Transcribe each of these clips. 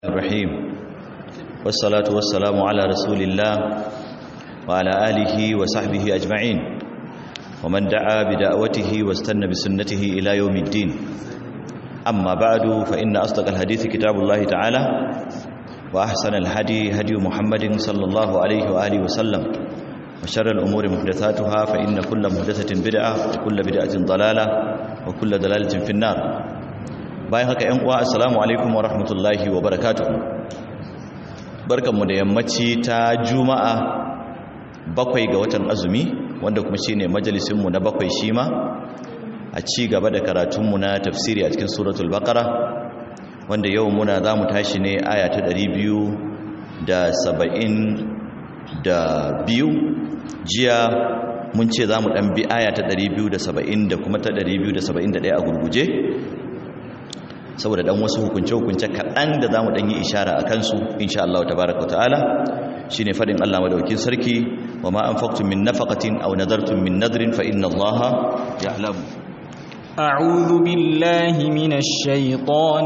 الرحيم والصلاة والسلام على رسول الله وعلى آله وصحبه أجمعين ومن دعا بدعوته واستنى بسنته إلى يوم الدين أما بعد فإن أصدق الحديث كتاب الله تعالى وأحسن الهدي هدي محمد صلى الله عليه وآله وسلم وشر الأمور محدثاتها فإن كل محدثة بدعة وكل بدعة ضلالة وكل ضلالة في النار bayan haka ‘yan uwa assalamu alaikum wa rahmatullahi wa barakatu barkanmu da yammaci ta juma'a bakwai ga watan azumi wanda kuma shine majalisinmu na bakwai shi ma a ci gaba da karatunmu na tafsiri a cikin suratul baqara wanda yau muna za mu tashi ne aya ta ɗari biyu da saba'in da biyu jiya mun ce za mu ɗan bi aya ta ɗari biyu da saba'in da kuma ta ɗari biyu da saba'in da ɗaya a gurguje saboda dan wasu hukunce-hukunce kaɗan da za mu ɗan yi ishara a kansu insha Allah tabaraka ta'ala shi ne faɗin Allah madaukin sarki wa ma an faktun min nafaqatin aw nadartum min nadrin fa inna Allah ya'lamu أعوذ بالله من الشيطان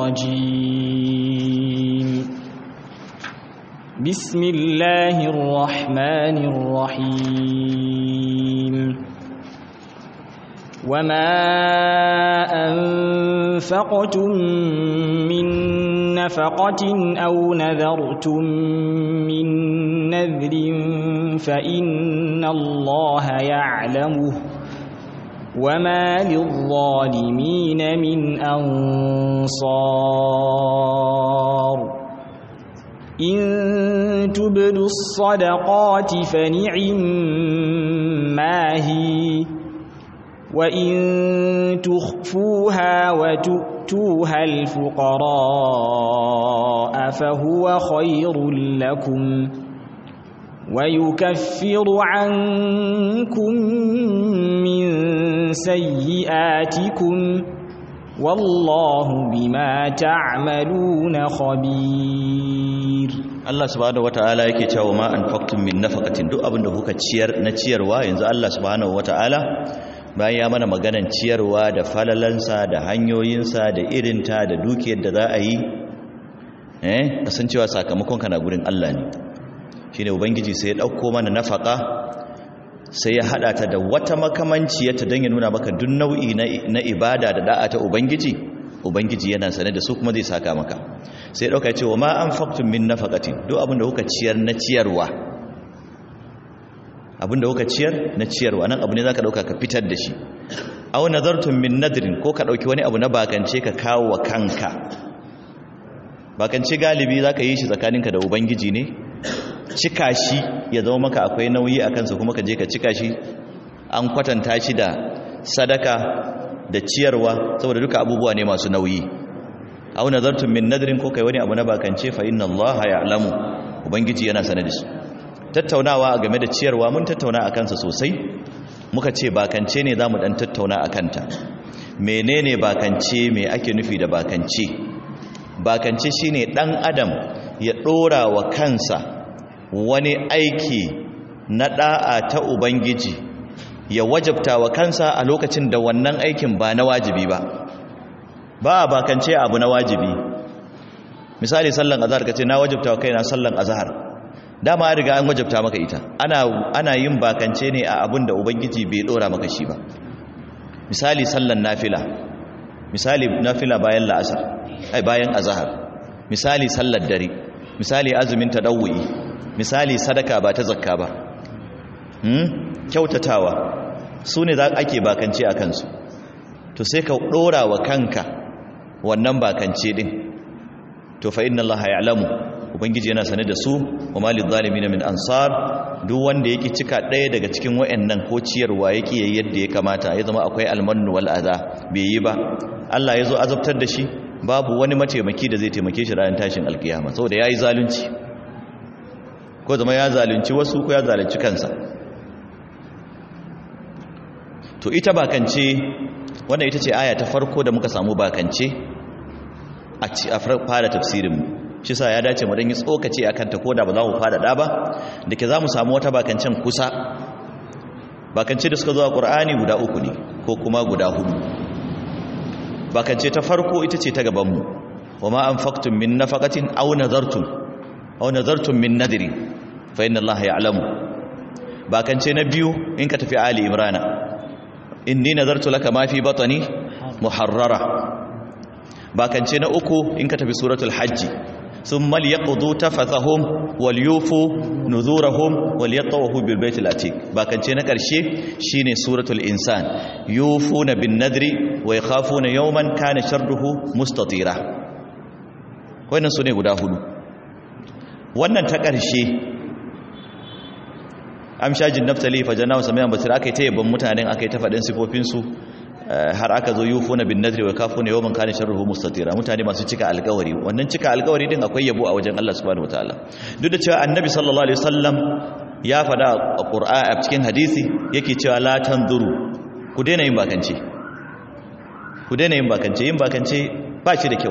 الرجيم بسم الله الرحمن الرحيم وما أنفقتم من نفقة أو نذرتم من نذر فإن الله يعلمه وما للظالمين من أنصار إن تبدوا الصدقات فنعم ما هي وإن تخفوها وتؤتوها الفقراء فهو خير لكم ويكفر عنكم من سيئاتكم والله بما تعملون خبير Allah subhanahu wataala yake cewa ma anfaqtum min nafaqatin duk abinda kuka ciyar na ciyarwa yanzu Allah subhanahu wataala bayan ya mana maganan ciyarwa da falalansa da hanyoyinsa da irinta da dukiyar da za a yi eh kasancewa sakamakon kana gurin Allah ne shine ubangiji sai ya dauko mana nafaka sai ya hada ta da wata makamanciyarta don ya nuna maka duk nau'i na ibada da da'a ta ubangiji ubangiji yana sane da su kuma zai saka maka sai dauka ya ce wa ma anfaqtum min nafaqatin duk abin da kuka ciyar na ciyarwa abinda kuka ciyar na ciyarwa nan abu ne zaka dauka ka fitar da shi aw nazartum min nadrin ko ka dauki wani abu na bakance ka kawo wa kanka bakance galibi zaka yi shi tsakaninka da ubangiji ne cika shi ya zama maka akwai nauyi a kansa kuma ka je ka cika shi an kwatanta shi da sadaka da ciyarwa saboda duka abubuwa ne masu nauyi aw nazartum min nadrin ko kai wani abu na bakance fa inna allaha ya'lamu ubangiji yana sane da shi tattaunawa game da ciyarwa mun tattauna a kansa sosai muka ce bakance ne za mu ɗan tattauna a kanta menene bakance me ake nufi da bakance bakance shine ɗan adam ya ɗora wa kansa wani aiki na ɗa'a ta ubangiji ya wajabta wa kansa a lokacin da wannan aikin ba na wajibi ba ba a bakance abu na wajibi misali sallan azhar kace na wajabta wa kaina sallan azhar dama riga an wajabta maka ita ana ana yin bakance ne a abin da ubangiji bai dora maka shi ba misali sallan nafila misali nafila bayan la'asar ai bayan azhar misali sallar dare misali azumin tadawwi misali sadaka ba ta zakka ba hmm kyautatawa su ne za ake bakance a kansu to sai ka dora wa kanka wannan bakance din to fa inna allaha ya'lamu ubangiji yana sane da su wa malil zalimin min ansar duk wanda yake cika ɗaya daga cikin wayannan ko ciyarwa yake yayi yadda ya kamata ya zama akwai almannu wal adha bai yi ba Allah ya zo azabtar da shi babu wani mataimaki da zai taimake shi ranar tashin alkiyama saboda yayi zalunci ko zama ya zalunci wasu ko ya zalunci kansa to ita bakance wannan ita ce aya ta farko da muka samu bakance a fara tafsirinmu shi sa ya dace mu dan yi tsokace akan ta koda ba za mu fadada ba dake za mu samu wata bakancen kusa bakance da suka zo a Qur'ani guda uku ne ko kuma guda hudu bakance ta farko ita ce ta gaban mu wa ma anfaqtum min nafaqatin aw nadartum aw nadartum min nadrin fa inna allaha ya'lamu bakance na biyu in ka tafi ali imrana inni nazartu laka ma fi batni muharrara bakance na uku in ka tafi suratul hajji thumma liyaqdu tafathahum walyufu nuzurahum walyatawafu bil baitil atiq bakance na karshe shine suratul insan yufuna bin nadri wa yakhafuna yawman kana sharruhu mustatira wannan sune guda hudu wannan ta karshe amshajin naftali fajana wasu mayan basira aka yi ta yabon mutanen aka yi ta faɗin sifofinsu har aka zo yi funa bin nadri wa kafuna yawon kane sharruhu mustatira mutane masu cika alkawari wannan cika alkawari din akwai yabo a wajen Allah subhanahu wataala duk da cewa annabi sallallahu alaihi wasallam ya faɗa a qur'ani a cikin hadisi yake cewa la tanzuru ku daina yin bakance ku daina yin bakance yin bakance ba shi da kyau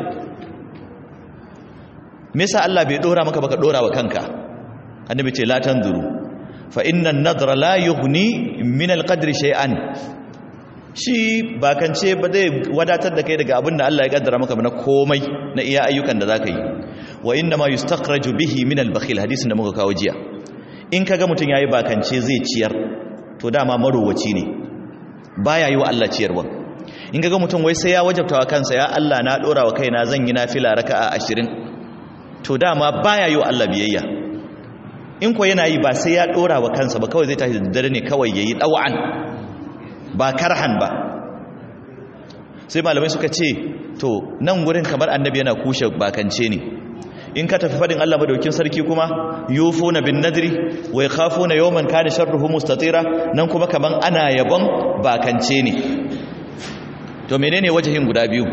me yasa Allah bai dora maka baka dora wa kanka annabi ce la tanzuru fa inna an-nadra la yughni min al-qadri shay'an shi bakance ba zai wadatar da kai daga abin da Allah ya kaddara maka na komai na iya ayyukan da zaka yi wa inna ma yustakhraju bihi min al-bakhil hadisin da muka kawo jiya in kaga mutun yayi bakance zai ciyar to dama marowaci ne baya yi wa Allah ciyarwa in kaga mutun wai sai ya wajabta wa kansa ya Allah na dora wa kaina zan yi nafila raka'a 20 to dama baya yi wa Allah biyayya in ko yana yi ba sai ya dora wa kansa ba kawai zai tashi da dare ne kawai yayi dawa'an ba karhan ba sai malamai suka ce to nan gurin kamar annabi yana kushe bakance ne in ka tafi fadin Allah madaukin sarki kuma yufuna bin nadri wa yakhafuna yawman kana sharruhu mustatira nan kuma kaman ana yabon bakance ne to menene wajahin guda biyu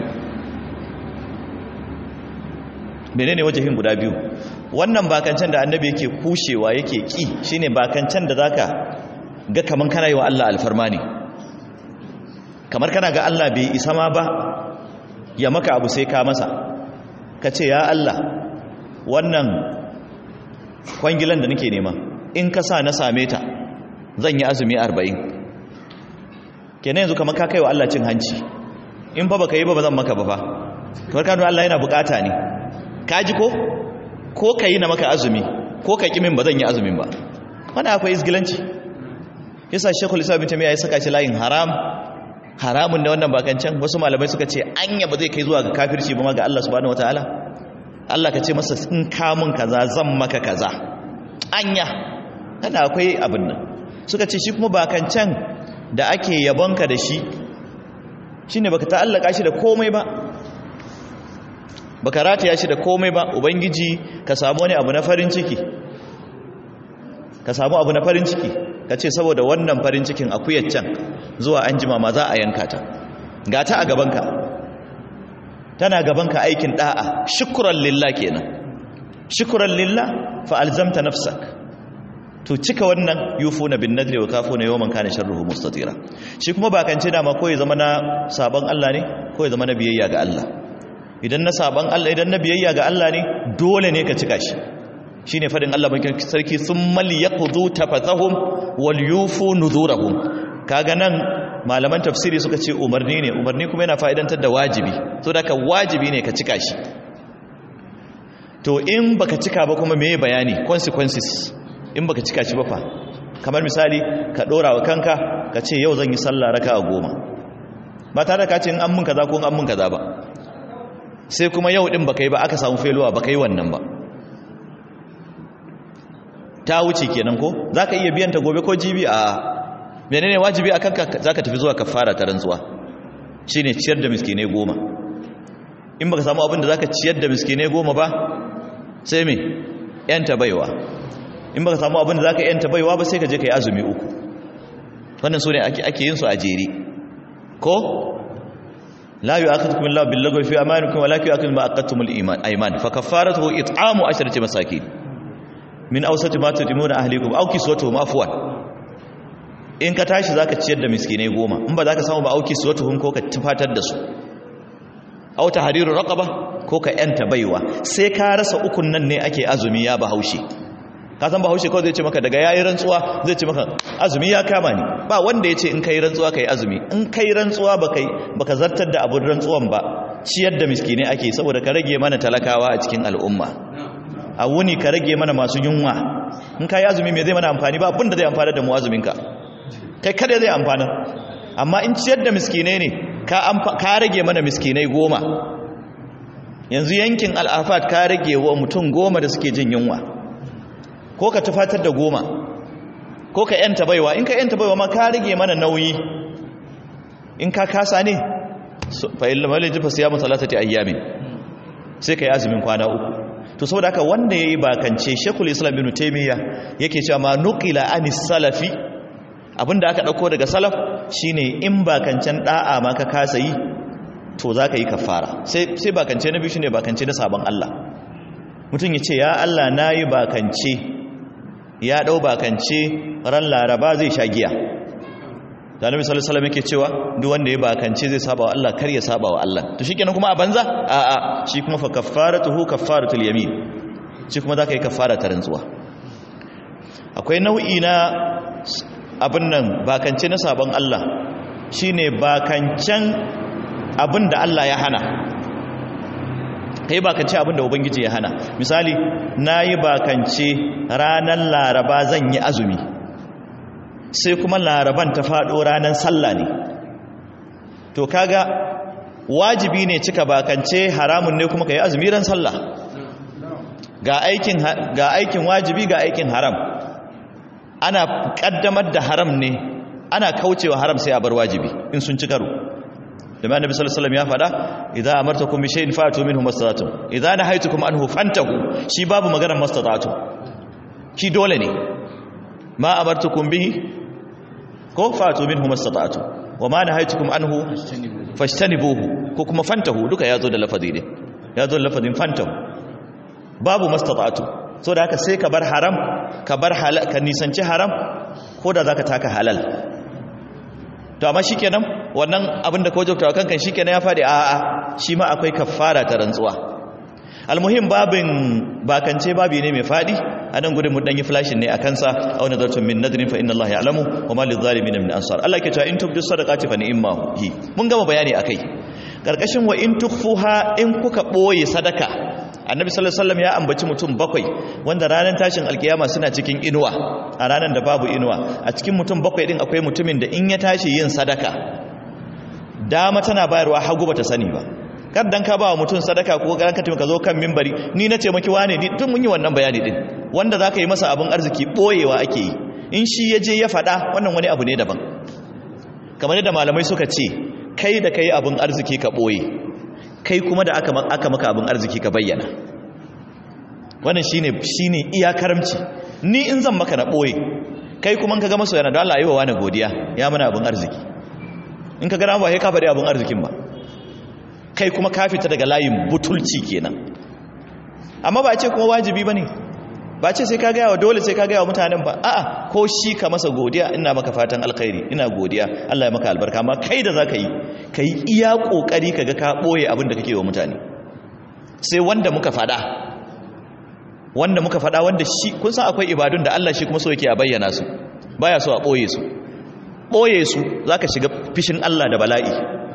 menene wajahin guda biyu wannan bakancen da annabi yake kushewa yake ki shine bakancen da zaka ga kaman kana yi wa Allah alfarma ne kamar kana ga Allah bai isa ma ba ya maka abu sai ka masa ka ce ya Allah wannan kwangilan da nake nema in ka sa na same ta zan yi azumi arba'in kenan yanzu kamar ka kai wa Allah cin hanci in fa baka yi ba ba zan maka ba fa kamar kanu Allah yana bukata ne ka ji ko ko ka yi na maka azumi ko ka kimin ba zan yi azumin ba wanda akwai izgilanci yasa shekul isa bin tamiya ya saka shi layin haram haramun da wannan bakancan wasu malamai suka ce anya ba zai kai zuwa ga kafirci ba ma ga Allah subhanahu wataala Allah ka ce masa in ka mun kaza zan maka kaza anya kada akwai abin nan suka ce shi kuma bakancan da ake yabonka da shi shine baka ta'allaka shi da komai ba baka rataya shi da komai ba ubangiji ka samu wani abu na farin ciki ka samu abu na farin ciki ka ce saboda wannan farin cikin akuyar can zuwa an jima ma za a yanka ta ga ta a gabanka tana gabanka aikin da'a shukuran lillah kenan shukuran lillah fa alzamta nafsak to cika wannan yufuna bin nadri wa kafuna yawman kana sharruhu mustatira shi kuma bakance da ma ko ya zama na sabon Allah ne ko ya zama na biyayya ga Allah idan na sabon Allah idan na biyayya ga Allah ne dole ne ka cika shi shine fadin Allah bakin sarki summal yaqdu tafathahum wal yufu nuzurahum kaga nan malaman tafsiri suka ce umarni ne umarni kuma yana fa'idantar da wajibi so da ka wajibi ne ka cika shi to in baka cika ba kuma meye bayani consequences in baka cika shi ba fa kamar misali ka dora wa kanka ka ce yau zan yi sallah raka'a goma ba tare da ka ce in an mun kaza ko in an mun kaza ba sai kuma yau din baka yi ba aka samu feluwa baka yi wannan ba ta wuce kenan ko zaka iya biyan ta gobe ko jibi a menene wajibi akan ka zaka tafi zuwa kafara ta rantsuwa shine ciyar da miskine goma in baka samu abin da zaka ciyar da miskine goma ba sai me yanta baiwa in baka samu abin da zaka yanta baiwa ba sai ka je kai azumi uku wannan sune ake ake yin su a jere ko la yu'akhidhukum Allahu bil lagwi fi amanikum walakin yu'akhidhukum ma aqadtumul iman ayman fa kaffaratuhu it'amu asharati masakin min awsati ma tudimuna ahlikum aw kiswatuhum afwan in ka tashi zaka ciyar da miskinai goma in ba zaka samu ba auki kiswatuhum ko ka tufatar da su aw tahriru raqaba ko ka yanta baiwa sai ka rasa ukun nan ne ake azumi ya bahaushe ka san bahaushe kawai zai ce maka daga yayi rantsuwa zai ce maka azumi ya kama ni ba wanda ya ce in kai rantsuwa kai azumi in kai rantsuwa ba kai baka zartar da abun rantsuwan ba ciyar da miskinai ake saboda ka rage mana talakawa a cikin al'umma a wuni ka rage mana masu yunwa in ka yi azumi mai zai mana amfani ba abinda zai amfani da mu azuminka kai kada zai amfani amma in ciyar da miskinai ne ka rage mana miskinai goma yanzu yankin al'afat ka rage wa mutum goma da suke jin yunwa ko ka tufatar da goma ko ka yanta baiwa in ka yanta baiwa ma ka rage mana nauyi in ka kasa ne fa'il maliji fa siyamu salatati ayyamin sai ka yi azumin kwana uku to saboda haka wanda yayi bakance Sheikhul Islam Ibn Taymiyyah yake cewa ma nuqila anis salafi abinda aka dauko daga salaf shine in bakancen da'a ma ka kasa yi to zaka yi kafara sai sai bakance na biyu shine bakance na sabon Allah mutum yace ya Allah nayi bakance ya dau bakance ran laraba zai sha giya da annabi sallallahu alaihi wasallam yake cewa duk wanda ya bakance zai saba wa Allah kar ya saba wa Allah to shikenan kuma a banza a a shi kuma fa kaffaratuhu kaffaratul yamin shi kuma zaka yi kaffara ta rantsuwa akwai nau'i na abin nan bakance na sabon Allah shine bakancen abin da Allah ya hana kai bakance abin da ubangiji ya hana misali nayi bakance ranar laraba zan yi azumi sai kuma laraban ta faɗo ranar sallah ne to kaga wajibi ne cika bakance haramun ne kuma ka yi azumi ran sallah ga aikin ga aikin wajibi ga aikin haram ana kaddamar da haram ne ana kaucewa haram sai a bar wajibi in sun ci karo da ma annabi sallallahu alaihi wasallam ya faɗa idza amartakum bi shay'in fa'tu minhu mastata'tum idza nahaytukum anhu fantahu shi babu maganar mastata'tum ki dole ne ma amartukum bihi ko fatu minhu mastata'tu wa ma nahaytukum anhu fashtanibuhu ko kuma fantahu duka yazo da lafazi ne yazo da lafazin fantahu babu mastata'tu so da haka sai ka bar haram ka bar halal ka nisanci haram ko da zaka taka halal to amma shikenan wannan abin da ka wajabta wa kankan shikenan ya fadi a a shi ma akwai kaffara ta rantsuwa almuhim babin bakance babi ne mai fadi a nan gudun mun danyi flashin ne a kansa a wani zartun min nadrin fa inna Allah ya alamu wa ma lizalimin min ansar Allah ke cewa in tubdu sadaqati fa ni'ma hi mun gama bayani akai karkashin wa in tukfuha in kuka boye sadaka annabi sallallahu alaihi wasallam ya ambaci mutum bakwai wanda ranar tashin alkiyama suna cikin inuwa a ranar da babu inuwa a cikin mutum bakwai din akwai mutumin da in ya tashi yin sadaka dama tana bayarwa hagu bata sani ba kar dan ka ba wa mutum sadaka ko garan ka ka zo kan mimbari ni na ce maki wane ni tun mun yi wannan bayani din wanda zaka yi masa abin arziki boyewa ake yi in shi ya je ya faɗa wannan wani abu ne daban kamar yadda malamai suka ce kai da kai abin arziki ka boye kai kuma da aka aka maka abin arziki ka bayyana wannan shine shine iya karamci ni in zan maka na boye kai kuma ka ga maso yana da Allah yi wa wani godiya ya mana abin arziki in ka ga ba sai ka faɗi abin arzikin ba kai kuma ka fita daga layin butulci kenan amma ba ce kuma wajibi bane ba ce sai ka gaya wa dole sai ka gaya wa mutanen ba a'a ko shi ka masa godiya ina maka fatan alkhairi ina godiya Allah ya maka albarka amma kai da zaka yi kai iya kokari kaga ka boye abin da kake wa mutane sai wanda muka fada wanda muka fada wanda shi kun san akwai ibadun da Allah shi kuma so yake a bayyana su baya so a boye su boye su zaka shiga fishin Allah da bala'i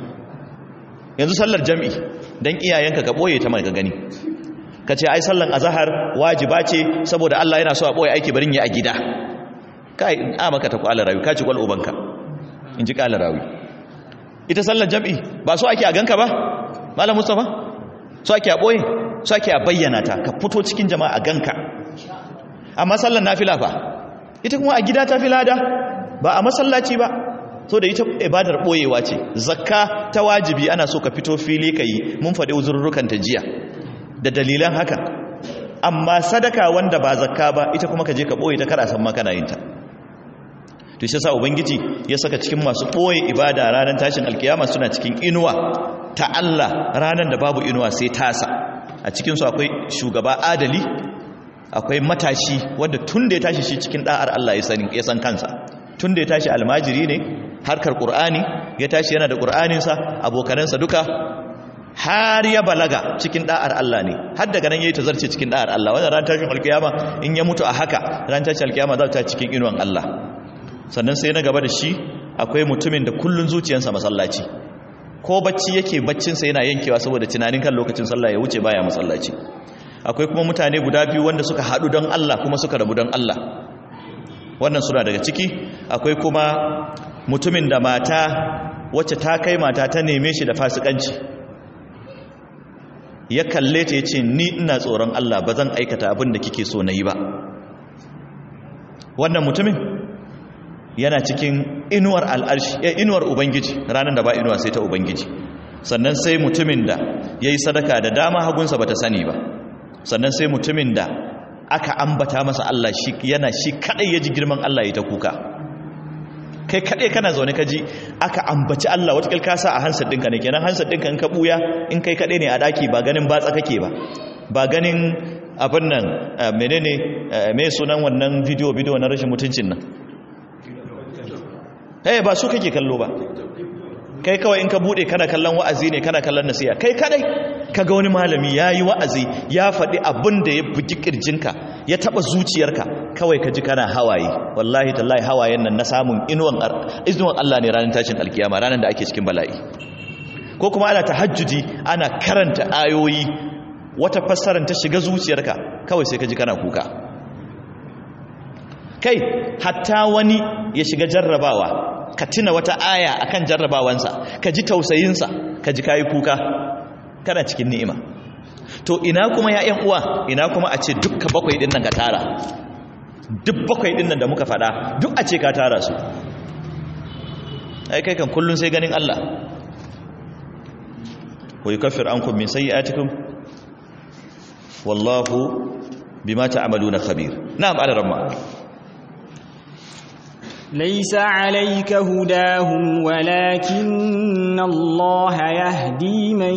yanzu sallar jam'i don iyayenka ka ɓoye ta mai gani ka ce ai sallan azahar wajiba ce saboda Allah yana so a ɓoye aiki barin ya a gida ka yi a maka ta kwala rawi ka ci kwal ubanka in ji kwala rawi ita sallar jam'i ba so ake a ganka ba malam mustapha so ake a ɓoye so ake a bayyana ta ka fito cikin jama'a a ganka amma sallar nafila fa ita kuma a gida ta fi lada ba a masallaci ba so da ita ibadar boyewa ce zakka ta wajibi ana so ka fito fili ka yi mun faɗi uzurrukan ta jiya da dalilan haka amma sadaka wanda ba zakka ba ita kuma ka je ka boye ta kara san ma kana yin ta to shi yasa ubangiji ya saka cikin masu boye ibada ranar tashin alkiyama suna cikin inuwa ta Allah ranar da babu inuwa sai tasa a cikin su akwai shugaba adali akwai matashi wanda tun da ya tashi shi cikin da'ar Allah ya sani ya san kansa tun da ya tashi almajiri ne harkar ƙur'ani ya tashi yana da ƙur'aninsa abokanansa duka har ya balaga cikin da'ar Allah ne har daga nan yayi tazarce cikin da'ar Allah wannan ran tashin alkiyama in ya mutu a haka ran tashin alkiyama za ta cikin inuwan Allah sannan sai na gaba da shi akwai mutumin da kullun zuciyarsa masallaci ko bacci yake baccinsa yana yankewa saboda tunanin kan lokacin sallah ya wuce baya masallaci akwai kuma mutane guda biyu wanda suka haɗu don Allah kuma suka rabu don Allah wannan suna daga ciki akwai kuma mutumin da mata wacce ta kai mata ta neme shi da fasikanci ya kalle ta ya ce ni ina tsoron Allah ba zan aikata abin da kike so na yi ba wannan mutumin yana cikin inuwar al'arshi ya inuwar ubangiji ranar da ba inuwa sai ta ubangiji sannan sai mutumin da ya yi sadaka da dama hagunsa ba ta sani ba sannan sai mutumin da aka ambata masa Allah shi yana shi kadai ya ji girman Allah ya ta kuka kai kadai kana zaune ka ji aka ambaci Allah wata ka sa a hansar ɗinka ne kenan hansar ɗinka in ka buya in kai kadai ne a daki ba ganin batsa kake ba ba ganin abin nan menene me sunan wannan bidiyo bidiyo na rashin mutuncin nan eh ba su kake kallo ba kai kawai in ka bude kana kallon wa'azi ne kana kallon nasiha kai kadai kaga wani malami yayi wa'azi ya faɗi abin da ya bugi kirjinka ya taba zuciyarka kawai ka ji kana hawaye wallahi tallahi hawayen nan na samun inuwan inuwan Allah ne ranar tashin alkiyama ranar da ake cikin bala'i ko kuma ana tahajjudi ana karanta ayoyi wata fassarar ta shiga zuciyarka kawai sai ka ji kana kuka kai hatta wani ya shiga jarrabawa ka tuna wata aya akan jarrabawansa ka ji tausayinsa ka ji kayi kuka kana cikin ni'ima to ina kuma ya ƴan uwa ina kuma a ce dukka bakwai din nan ka tara duk bakwai din nan da muka faɗa duk a ce ka tara su ai kai kan kullun sai ganin Allah wa yukaffir ankum min sayyi'atikum wallahu bima ta'maluna khabir na'am ala ramma ليس عليك هداهم ولكن الله يهدي من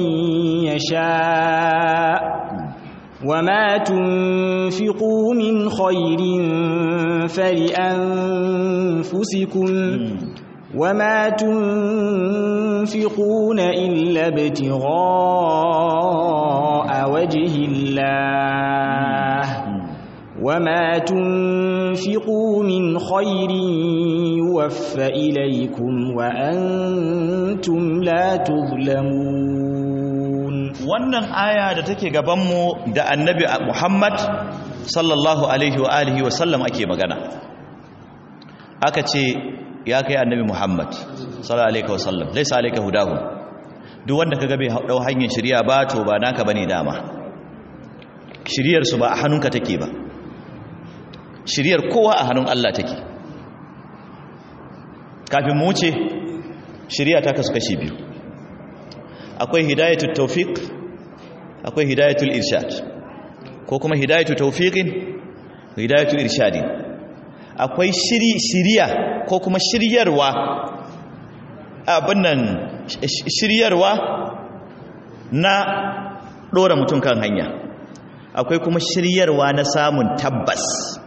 يشاء وما تنفقوا من خير فلأنفسكم وما تنفقون إلا ابتغاء وجه الله وما تنفقوا من خير يوفى إليكم وأنتم لا تظلمون wannan aya da take gabanmu da annabi Muhammad sallallahu alaihi wa alihi wa sallam ake magana aka ce ya kai annabi Muhammad sallallahu alaihi wa sallam laysa alayka hudahu duk wanda kaga bai dau hanyar shari'a ba to ba naka bane dama shiriyar su ba a hannunka take ba shiriyar kowa a hannun Allah take kafin mu wuce shiriya ta kasu kashi biyu akwai hidayatul tawfiq akwai hidayatul irshad ko kuma hidayatul tawfiqin hidayatul irshadin akwai shiri shiriya ko kuma shiryarwa abin nan shiryarwa na dora mutum kan hanya akwai kuma shiryarwa na samun tabbas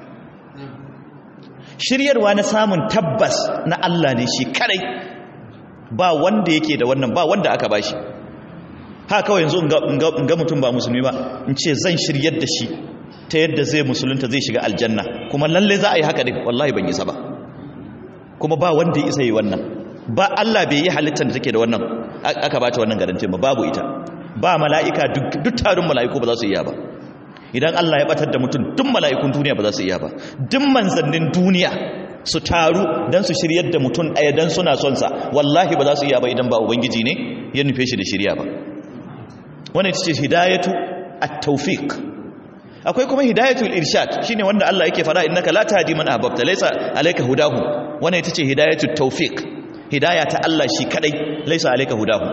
shiryarwa na samun tabbas na Allah ne shi kadai ba wanda yake da wannan ba wanda aka bashi ha kawai yanzu in ga mutum ba musulmi ba in ce zan shiryar da shi ta yadda zai musulunta zai shiga aljanna kuma lalle za a yi haka din wallahi ban isa ba kuma ba wanda ya isa yi wannan ba Allah bai yi halittar da take da wannan aka bata wannan garantin ba babu ita ba mala'ika duk tarin mala'iku ba za su iya ba idan Allah ya batar da mutum duk mala'ikun duniya ba za su iya ba duk manzannin duniya su taru don su shiryar da mutum ɗaya don suna son sa wallahi ba za su iya ba idan ba ubangiji ne ya nufe shi da shirya ba wani ita ce hidayatu at-tawfiq akwai kuma hidayatul irshad shine wanda Allah yake fara innaka la tahdi man ahbabta laysa alayka hudahu wani ita ce hidayatut tawfiq hidaya ta Allah shi kadai laysa alayka hudahu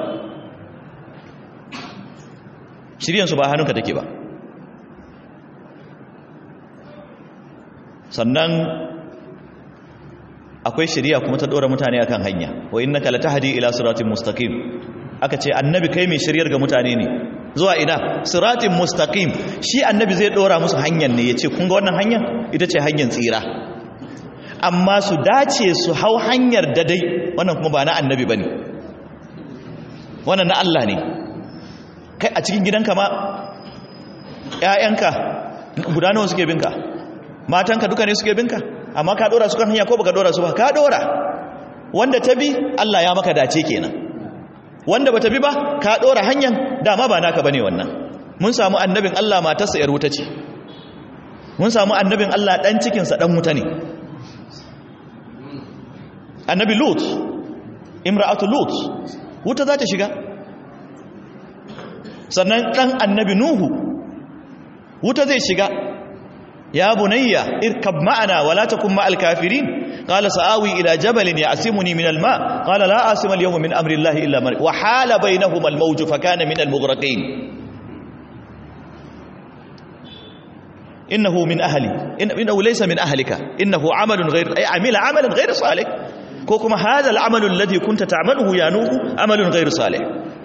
shiryan su ba hannunka take ba sannan akwai shari'a kuma ta dora mutane akan hanya wa innaka latahdi ila siratin mustaqim aka ce annabi kai mai shiryar ga mutane ne zuwa ina siratin mustaqim shi annabi zai dora musu hanyar ne yace kun ga wannan hanyar ita ce hanyar tsira amma su dace su hau hanyar dadai wannan kuma ba na annabi bane wannan na Allah ne kai a cikin gidanka ma ƴaƴanka guda nawa suke binka matanka duka ne suke binka amma ka dora su kan hanya ko baka dora su ba ka dora wanda ta bi Allah ya maka dace kenan wanda bata bi ba ka dora hanyar dama ba naka bane wannan mun samu annabin Allah matarsa yar wuta ce mun samu annabin Allah dan cikin sa dan wuta ne annabi lut imra'atu lut wuta za ta shiga sannan dan annabi nuhu wuta zai shiga ya bunayya irkab ma'ana wala takun ma'al kafirin قال سآوي إلى جبل يعصمني من الماء قال لا عاصم اليوم من أمر الله إلا من وحال بينهما الموج فكان من المغرقين إنه من أهلي إن إنه ليس من أهلك إنه عمل غير أي عمل عملا غير صالح كوكما هذا العمل الذي كنت تعمله يا نوح عمل غير صالح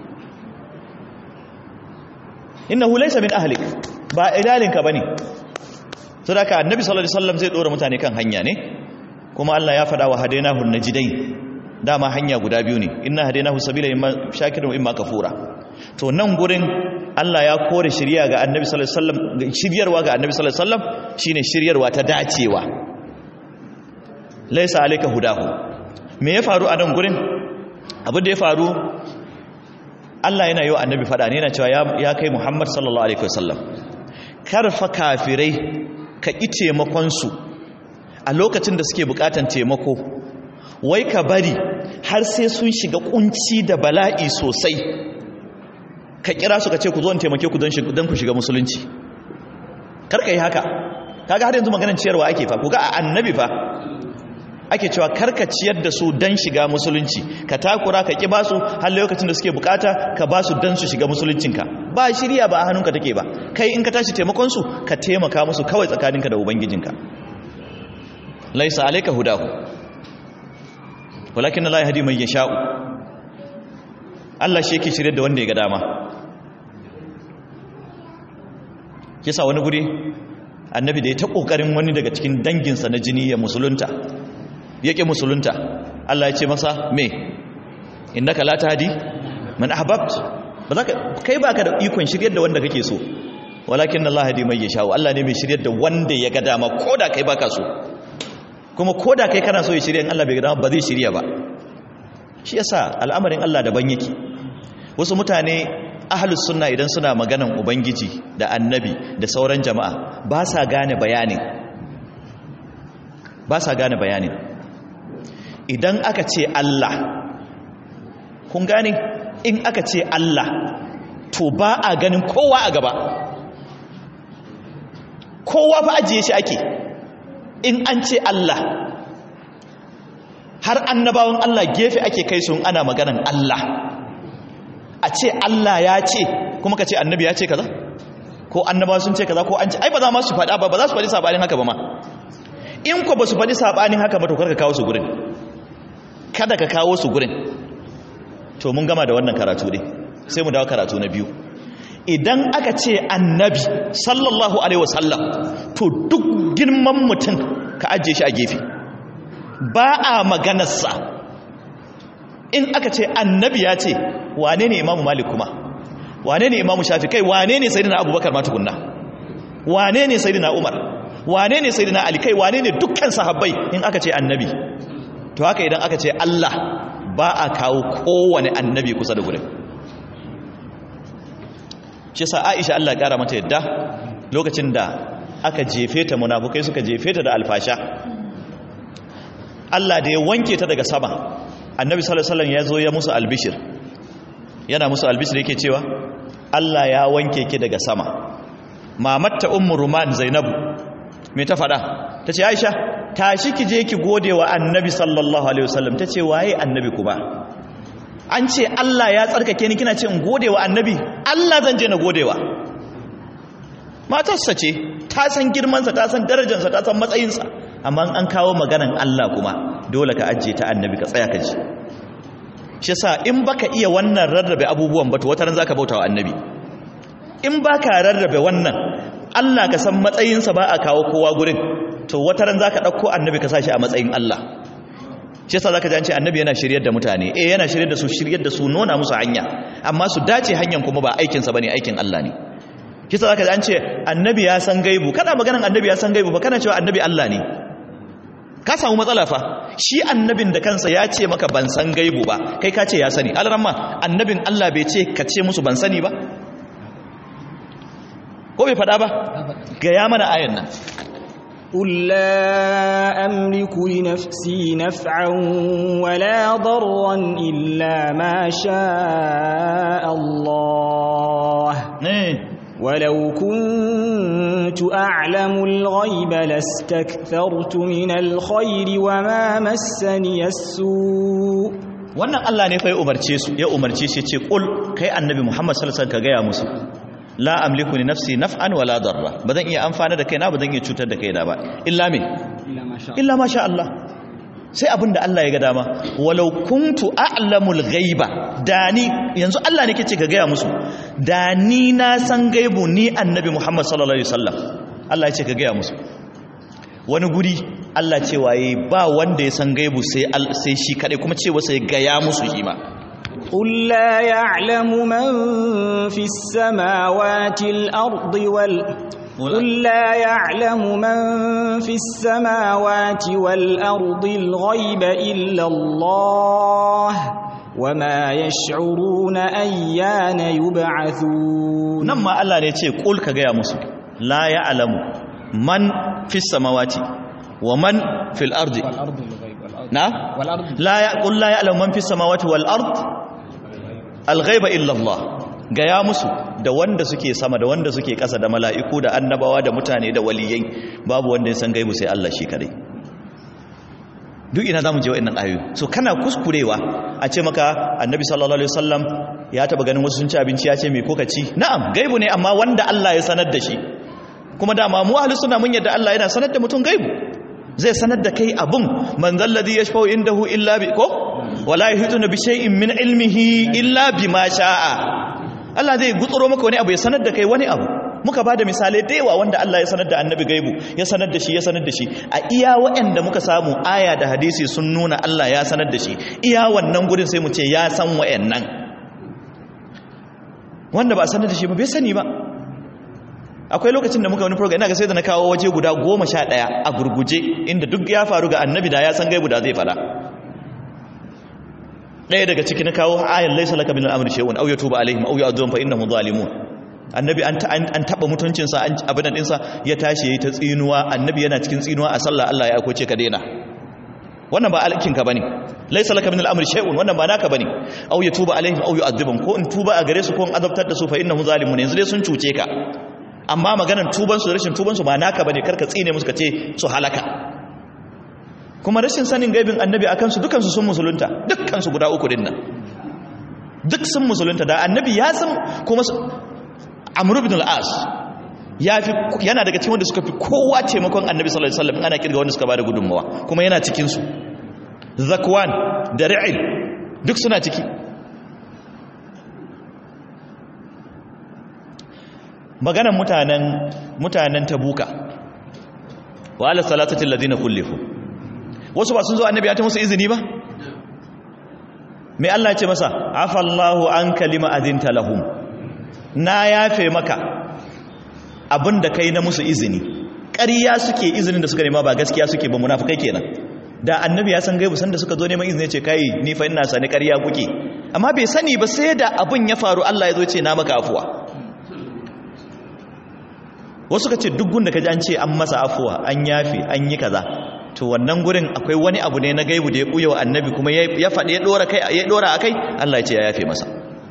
إنه ليس من أهلك با إلالك بني صدق النبي صلى الله عليه وسلم زي دور متاني كان hanya ne kuma Allah ya faɗa wa hadainahu najidain dama hanya guda biyu ne inna hadainahu sabila imma shakirun imma kafura to nan gurin Allah ya kore shiriya ga Annabi sallallahu alaihi wasallam shiryarwa ga Annabi sallallahu alaihi wasallam shine shiryarwa ta dacewa laysa alayka hudahu me ya faru a nan gurin abin da ya faru Allah yana yi wa Annabi faɗa ne yana cewa ya kai Muhammad sallallahu alaihi wasallam karfa kafirai ka ƙi taimakon su a lokacin da suke bukatan taimako wai ka bari har sai sun shiga kunci da bala'i sosai ka kira su ka ce ku zo in taimake ku don ku shiga musulunci karka yi haka kaga har yanzu maganar ciyarwa ake fa ku ga a annabi fa ake cewa karka ciyar da su don shiga musulunci ka takura ka ki basu har lokacin da suke bukata ka basu don su shiga musuluncinka ba shirya ba a hannunka take ba kai in ka tashi taimakon su ka taimaka musu kawai tsakaninka da ubangijinka laisa alayka hudahu walakin Allah yahdi man yasha'u Allah shi yake shirye da wanda ya ga dama kisa wani guri annabi da ya ta kokarin wani daga cikin danginsa na jini ya musulunta yake musulunta Allah ya ce masa me innaka la tahdi man ahbabt ba za ka kai baka da ikon shiryar da wanda kake so walakin Allah yahdi man yasha'u Allah ne mai shiryar da wanda ya ga dama koda kai baka so kuma ko da kai kana so ya shirya in Allah bai gada ba zai shirya ba shi yasa al'amarin Allah daban yake wasu mutane ahlus sunna idan suna maganan ubangiji da annabi da sauran jama'a ba sa gane bayanin ba sa gane bayanin idan aka ce Allah kun gane in aka ce Allah to ba a ganin kowa a gaba kowa fa ajiye shi ake in an ce Allah har annabawan Allah gefe ake kai sun ana maganan Allah a ce Allah ya ce kuma ka ce annabi ya ce kaza ko annabawa sun ce kaza ko an ce ai ba za ma su faɗa ba ba za su faɗi sabanin haka ba ma in ko ba su faɗi sabanin haka ba to kar ka kawo su gurin kada ka kawo su gurin to mun gama da wannan karatu ne sai mu dawo karatu na biyu idan aka ce annabi sallallahu alaihi wasallam to duk girman mutum ka ajiye shi a gefe ba a maganarsa in aka ce annabi ya ce wane ne imamu malik kuma wane ne imamu shafi kai wane ne sayidina abubakar ma tukunna wane ne sayidina umar wane ne sayidina ali kai wane ne dukkan sahabbai in aka ce annabi to haka idan aka ce allah ba a kawo kowane annabi kusa da gurin shi sa aisha allah kara mata yadda lokacin da aka jefe ta munafukai suka jefe ta da alfasha Allah da ya wanke ta daga sama annabi sallallahu alaihi wasallam ya zo ya musu albishir yana musu albishir yake cewa Allah ya wanke ki daga sama mamatta ummu ruman zainabu me ta fada tace aisha tashi ki je ki gode wa annabi sallallahu alaihi wasallam tace waye annabi kuma an ce Allah ya tsarkake ni kina ce in gode wa annabi Allah zan je na godewa matarsa ce ta san girmansa ta san darajarsa ta san matsayinsa amma an kawo maganan Allah kuma dole ka ajiye ta annabi ka tsaya ka ji shi yasa in baka iya wannan rarrabe abubuwan ba to wata ran zaka bautawa annabi in baka rarrabe wannan Allah ka san matsayinsa ba a kawo kowa gurin to wata ran zaka dauko annabi ka sashi a matsayin Allah shi yasa zaka ji an ce annabi yana shiryar da mutane eh yana shiryar da su shiryar da su nuna musu hanya amma su dace hanyar kuma ba aikin sa bane aikin Allah ne shi yasa zaka ji an ce annabi ya san gaibu kana maganan annabi ya san gaibu ba kana cewa annabi Allah ne ka samu matsala fa shi annabin da kansa ya ce maka ban san gaibu ba kai ka ce ya sani alramma annabin Allah bai ce ka ce musu ban sani ba ko bai faɗa ba ga ya mana ayan nan قل لا أملك لنفسي نفعا ولا ضرا إلا ما شاء الله ولو كنت أعلم الغيب لاستكثرت من الخير وما مسني السوء wannan Allah ne fa ya umarce su ya umarce shi ce kul kai annabi Muhammad sallallahu alaihi wasallam ka gaya musu la amliku li nafsi naf'an wala darra bazan iya amfana da kaina bazan iya cutar da kaina ba illa me illa ma sha Allah sai abinda Allah ya ga dama walau kuntu a'lamul ghaiba dani yanzu Allah ne kace ka gaya musu dani na san gaibu ni annabi Muhammad sallallahu alaihi wasallam Allah ya ce ka gaya musu wani guri Allah ce waye ba wanda ya san gaibu sai sai shi kadai kuma ce wasa ya gaya musu shi ma قل لا يعلم من في السماوات الأرض وال قل لا يعلم من في السماوات والأرض الغيب إلا الله وما يشعرون أيان يبعثون نما الله نيتي قل كغيا مسو لا يعلم من في السماوات ومن في الأرض نعم لا يقول لا يعلم من في السماوات والأرض alghaiba illallah gaya musu da wanda suke sama da wanda suke ƙasa da mala'iku da annabawa da mutane da waliyai babu wanda ya san gaibu sai Allah shi kadai duk ina zamu je wa'annan ayoyi so kana kuskurewa a ce maka annabi sallallahu alaihi wasallam ya taba ganin wasu sun ci abinci ya ce me kuka ci na'am gaibu ne amma wanda Allah ya sanar da shi kuma dama mu ahlus sunna mun yadda Allah yana sanar da mutum gaibu zai sanar da kai abun man zalladhi yashfa'u indahu illa bi ko wala yahituna bi shay'in min ilmihi illa bima sha'a Allah zai gutsuro maka wani abu ya sanar da kai wani abu muka bada misalai da yawa wanda Allah ya sanar da annabi gaibu ya sanar da shi ya sanar da shi a iya waɗanda muka samu aya da hadisi sun nuna Allah ya sanar da shi iya wannan gurin sai mu ce ya san waɗannan wanda ba a sanar da shi ba bai sani ba akwai lokacin da muka wani program ina ga sai da na kawo waje guda goma sha ɗaya a gurguje inda duk ya faru ga annabi da ya san gaibu da zai fada ɗaya daga ciki na kawo ayan laisa laka min al'amri shay'un aw yatuba alaihim aw yu'adhibum fa innahum zalimun annabi an an taba mutuncin sa an abin din sa ya tashi yayi ta tsinuwa annabi yana cikin tsinuwa a sallah Allah ya aikoce ka daina wannan ba alkin ka bane laisa laka min al'amri shay'un wannan ba naka bane aw yatuba alaihim aw yu'adhibum ko in tuba a gare su ko in azabtar da su fa innahum zalimun yanzu dai sun cuce ka amma maganar tuban su da rashin tuban su ba naka bane karka tsine musu ka ce su halaka kuma rashin sanin gaibin annabi akan su dukansu sun musulunta dukansu guda uku din nan duk sun musulunta da annabi ya san kuma amr ibn al-as ya fi yana daga cikin wanda suka fi kowa taimakon annabi sallallahu alaihi wasallam ana kirga wanda suka bada gudunmawa kuma yana cikin su zakwan da ri'il duk suna ciki maganan mutanen mutanen tabuka wa ala salatati alladhina kullifu wasu ba sun zo annabi ya ta musu izini ba mai Allah ya ce masa afallahu an kalima azinta lahum na yafe maka abinda kai na musu izini ƙarya suke izinin da suka nema ba gaskiya suke ba munafukai kenan da annabi ya san gaibu sanda suka zo neman izini ce kai ni fa ina sani ƙarya kuke amma bai sani ba sai da abin ya faru Allah ya zo ce na maka afuwa wasu ka ce duk gunda ka ji an ce an masa afuwa an yafe an yi kaza to wannan gurin akwai wani abu ne na gaibu da ya buya wa annabi kuma ya faɗi ya ɗora kai ya ɗora a kai Allah ya ce ya yafe masa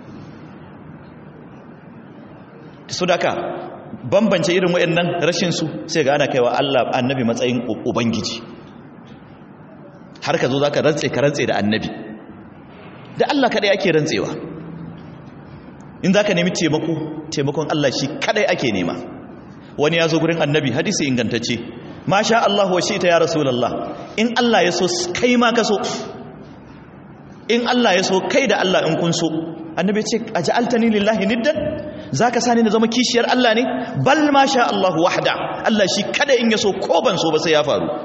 su da ka bambance irin waɗannan rashin su sai ga ana kaiwa Allah annabi matsayin ubangiji har ka zo za ka rantse ka rantse da annabi da Allah kaɗai ake rantsewa in za ka nemi taimako taimakon Allah shi kaɗai ake nema wani ya zo gurin annabi hadisi ingantacce masha Allah wa shi ta ya rasulallah in Allah ya so kai ma ka so in Allah ya so kai da Allah in kun so annabi ce a ja'altani lillahi niddan zaka sani na zama kishiyar Allah ne bal masha Allah wahda Allah shi kada in ya so ko ban so ba sai ya faru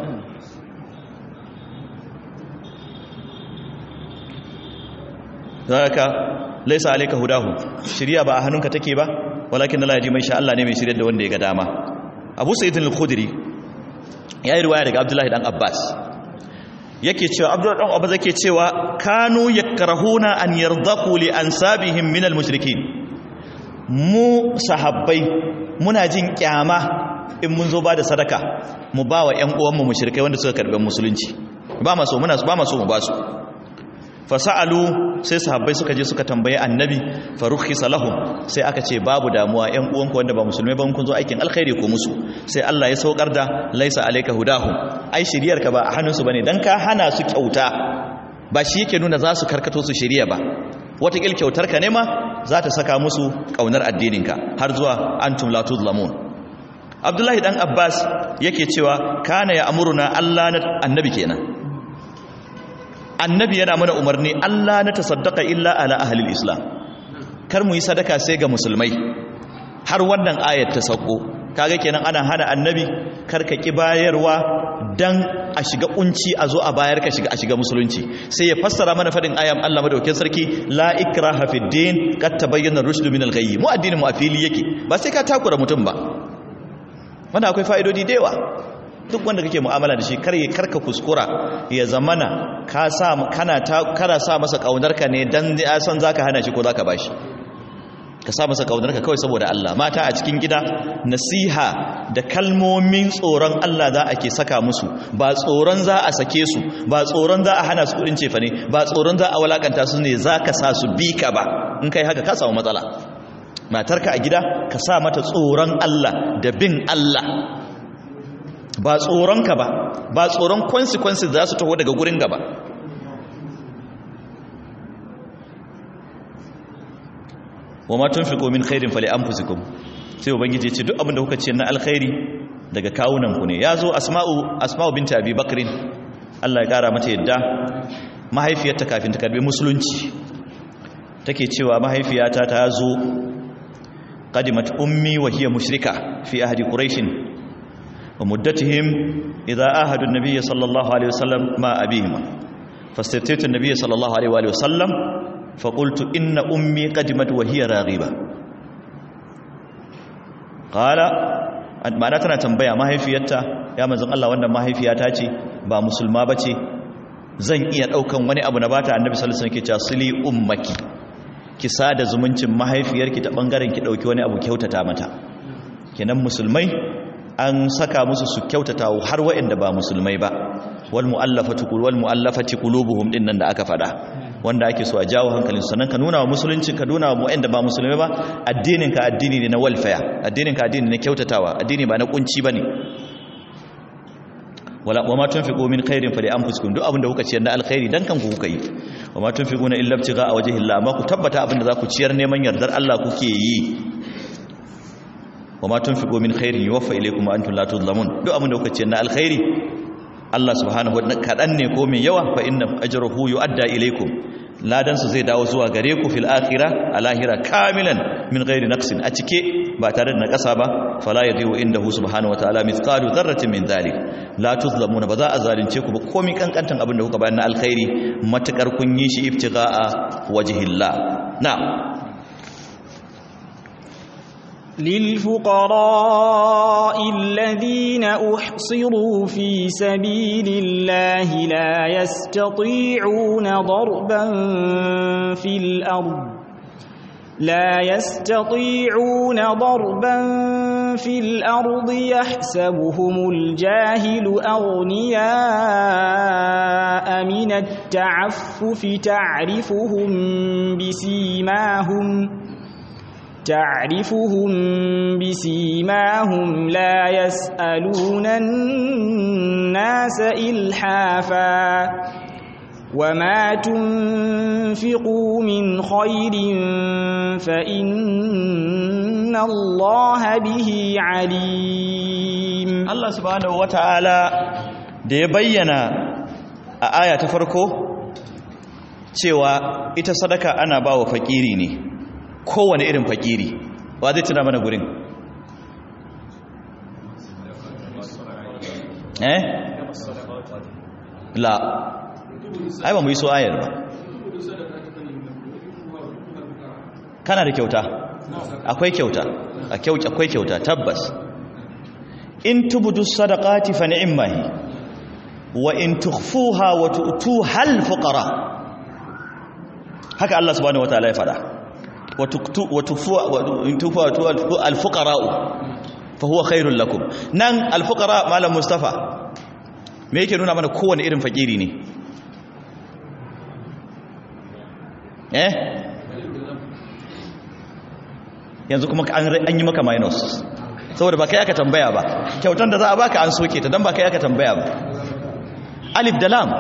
zaka laisa alayka hudahu shiriya ba a hannunka take ba walakin Allah ya ji mai sha Allah ne mai shiryar da wanda ya ga dama Abu Sa'id al-Khudri ya yi riwaya daga Abdullahi dan Abbas yake cewa abdullahi dan abu zake cewa kanu yakrahuna an yardaku li ansabihim min almushrikin mu sahabbai muna jin kyama in mun zo ba da sadaka mu ba wa ƴan uwanmu mushrikai wanda suka karɓi musulunci ba ma so muna ba ma so mu ba su fasa'alu sai sahabbai suka je suka tambaye annabi farukhisa lahum sai aka ce babu damuwa ƴan uwanku wanda ba musulmai ba kun zo aikin alkhairi ko musu sai Allah ya saukar da laisa alayka hudahum ai shiriyar ka ba a hannunsu bane dan ka hana su kyauta ba shi yake nuna za su karkato su shiriya ba wata kil kyautar ka ne ma za ta saka musu kaunar addininka har zuwa antum la tuzlamun Abdullahi dan Abbas yake cewa kana ya amuruna Allah na annabi kenan annabi yana mana umarni Allah na tasaddaka illa ala ahlil islam kar mu yi sadaka sai ga musulmai har wannan ayat ta sauko kaga kenan ana hana annabi kar ka ki bayarwa dan a shiga kunci a zo a bayar ka shiga a shiga musulunci sai ya fassara mana fadin ayan Allah madaukakin sarki la ikraha fid din qad tabayyana rushd min al-ghayy mu addinin mu a fili yake ba sai ka takura mutum ba wanda akwai fa'idodi da yawa duk wanda kake mu'amala da shi karye karka kuskura ya zamana ka sa kana ta kana sa masa kaunarka ne dan ya san zaka hana shi ko zaka bashi ka sa masa kaunarka kawai saboda Allah mata a cikin gida nasiha da kalmomin tsoron Allah za a ke saka musu ba tsoron za a sake su ba tsoron za a hana su kudin cefa ne ba tsoron za a walakanta su ne za ka sa su bi ka ba in kai haka ka samu matsala matarka a gida ka sa mata tsoron Allah da bin Allah ba tsoronka ba ba tsoron consequences za su taho daga gurin gaba wa ma tunfiqu min khairin fali anfusikum sai ubangiji ce duk abin da kuka ce na alkhairi daga kawunan ku ne yazo asma'u asma'u binti abi bakrin Allah ya kara mata yadda mahaifiyarta kafin ta karbi musulunci take cewa mahaifiyata ta zo qadimat ummi wa hiya mushrika fi ahdi quraish wa muddatihim idha ahadu an-nabiy sallallahu alaihi wasallam ma abihim fastataytu an-nabiy sallallahu alaihi wasallam فقلت إن أمي قدمت وهي راغبة قال ma'ana tana tambaya mahaifiyarta ya manzon Allah wannan mahaifiyata ce ba musulma bace zan iya daukan wani abu na bata annabi sallallahu alaihi wasallam ke cewa sili ummaki ki sada zumuncin mahaifiyarki ta bangaren ki dauki wani abu kyautata mata kenan musulmai an saka musu su kyautata har waɗanda ba musulmai ba wal mu'allafatu qul wal mu'allafati qulubuhum dinnan da aka fada wanda ake so a jawo hankalin sannan ka nuna wa musulunci ka nuna wa waɗanda ba musulmai ba addinin ka addini ne na welfare addinin ka addini ne kyautatawa addini ba na kunci bane wala wa ma tunfiqu min khairin fa li anfusikum duk abin da kuka ciyar na alkhairi dan kanku kuka yi wa ma tunfiquna illa ibtigha wajhi Allah amma ku tabbata abin da za ku ciyar neman yardar Allah kuke yi wa ma tunfiqu min khairin yuwaffa ilaykum wa antum la tuzlamun duk abin da kuka ciyar na alkhairi Allah subhanahu wa ta'ala kadan ne ko mai yawa fa inna ajruhu yu'adda ilaykum ladan su zai dawo zuwa gare ku fil akhirah alahira kamilan min ghairi naqsin a cike ba tare da nakasa ba fala yadiu indahu subhanahu wa ta'ala mithqalu dharratin min dhalik la tuzlamuna ba za a zalunce ku ba komai kankantan abin da kuka bayar na alkhairi matakar kun yi shi ibtigha'a wajhillah na'am للفقراء الذين أحصروا في سبيل الله لا يستطيعون ضربا في الأرض لا يستطيعون ضربا في الأرض يحسبهم الجاهل أغنياء من التعفف تعرفهم بسيماهم تعرفهم بسيماهم لا يسألون الناس إلحافا وما تنفقوا من خير فإن الله به عليم Allah subhanahu wata'ala da ya bayyana a aya ta farko cewa ita sadaka ana ba wa fakiri ne kowane irin fakiri wa zai tuna mana gurin eh la ai ba mu yi so ayar ba kana da kyauta akwai kyauta a kyauta akwai kyauta tabbas in tubudu sadaqati fa ni'mahi wa in tukhfuha wa tu'tuha al-fuqara haka Allah subhanahu wataala ya fada wa tuktu wa tukhfuha wa in tukhfuha al-fuqara fa huwa khairul lakum nan al-fuqara malam mustafa me yake nuna mana kowane irin fakiri ne eh yanzu kuma an yi maka minus saboda ba kai aka tambaya ba kyautan da za a baka an soke ta don ba kai aka tambaya ba alif da lam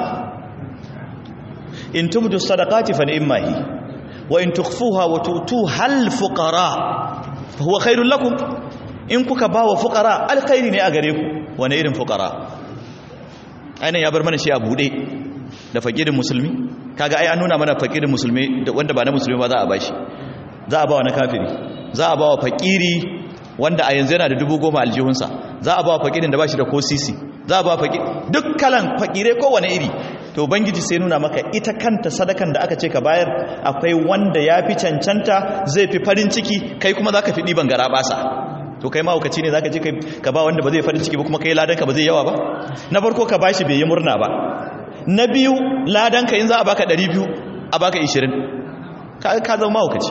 in tubdu sadaqati fa ni'mahi wa in tukhfuha wa tu'tuha al fuqara fa huwa khairul lakum in kuka bawa fuqara alkhairi ne a gare ku wani irin fuqara ainihin ya bar mana shi a bude da fakirin musulmi kaga ai an nuna mana fakirin musulmi wanda ba na musulmi ba za a bashi za a ba wa na kafiri za a ba wa fakiri wanda a yanzu yana da dubu goma aljihunsa za a ba wa fakirin da ba shi da ko sisi za a ba wa fakiri duk kalan fakirai kowane iri to bangiji sai nuna maka ita kanta sadakan da aka ce ka bayar akwai wanda ya fi cancanta zai fi farin ciki kai kuma za ka fi ɗiban gara basa to kai mahaukaci ne za ka ji ka ba wanda ba zai farin ciki ba kuma kai ladanka ba zai yawa ba na farko ka bashi bai yi murna ba na biyu ladanka in za a baka 200 a baka 20 ka zama mahaukaci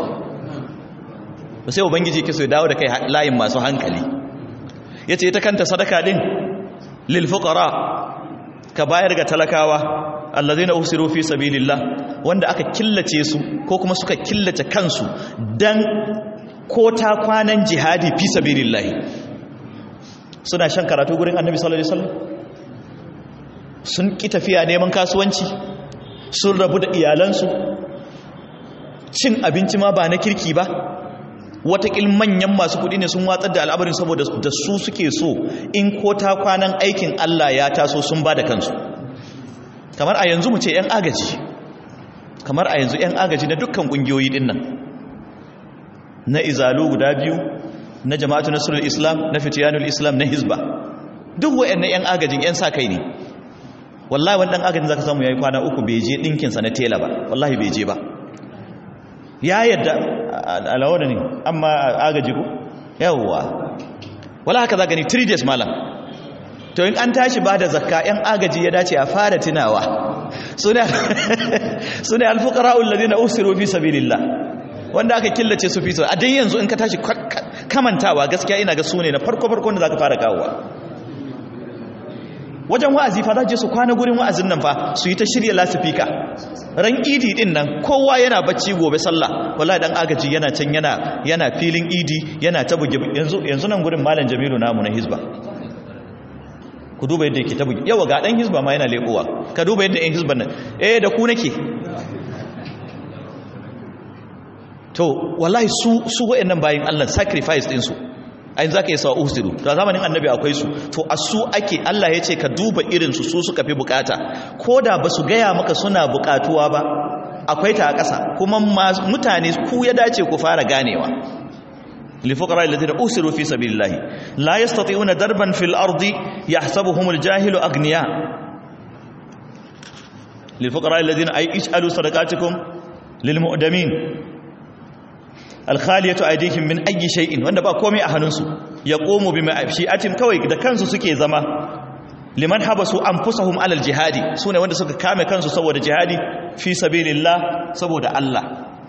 sai ubangiji ke so ya dawo da kai layin masu hankali ya ce ita kanta sadaka din lil fuqara ka bayar ga talakawa allazina usiru fi sabilillah wanda aka killace su ko kuma suka killace kansu dan ko ta kwanan jihadi fi sabilillah suna shan karatu gurin annabi sallallahu alaihi wasallam sun ki tafiya neman kasuwanci sun rabu da iyalansu cin abinci ma ba na kirki ba watakil manyan masu kudi ne sun watsar da al'abarin saboda da su suke so in ko ta kwanan aikin Allah ya taso sun ba da kansu kamar a yanzu mu ce 'yan agaji kamar a yanzu 'yan agaji na dukkan ƙungiyoyi din nan na izalu guda biyu na jama'atu nasrul islam na fitiyanul islam na hizba duk wayannan 'yan agajin 'yan sa kai ne wallahi wani ɗan agajin zaka samu yayi kwana uku bai je ɗinkinsa na tela ba wallahi bai je ba ya yadda alawa da ne amma agaji ko yawwa wala haka za gani 3 days malam to in an tashi ba da zakka yan agaji ya dace a fara tunawa su ne alfukara'ul ladina usiru fi sabilillah wanda aka killace su fi a dai yanzu in ka tashi kamantawa gaskiya ina ga su ne na farko farko da zaka fara kawowa wajen wa'azi fa za je su kwana gurin wa'azin nan fa su yi ta shirya lasifika ran idi din nan kowa yana bacci gobe sallah wallahi dan agaji yana can yana yana filin idi yana ta buge yanzu yanzu nan gurin malam Jamilu namu na hizba ku duba yadda yake ta buge yawa ga dan hizba ma yana lekowa ka duba yadda ɗan hizban nan eh da ku nake to wallahi su su wayannan bayin Allah sacrifice din su ayin za ka yi sawa usiru ta zamanin annabi akwai su to a su ake Allah ya ce ka duba irinsu su suka fi bukata ko da ba su gaya maka suna bukatuwa ba akwai ta a ƙasa kuma mutane ku ya dace ku fara ganewa لفقراء الذين أسروا في سبيل الله لا يستطيعون دربا في الأرض يحسبهم الجاهل أغنياء للفقراء الذين أي اجعلوا صدقاتكم للمؤدمين alkhaliyatu aydihim min ayyi shay'in wanda ba komai a hannunsu yaqumu bima shi'atin kawai da kansu suke zama liman habasu anfusahum alal jihadi sune wanda suka kame kansu saboda jihadi fi sabilillah saboda Allah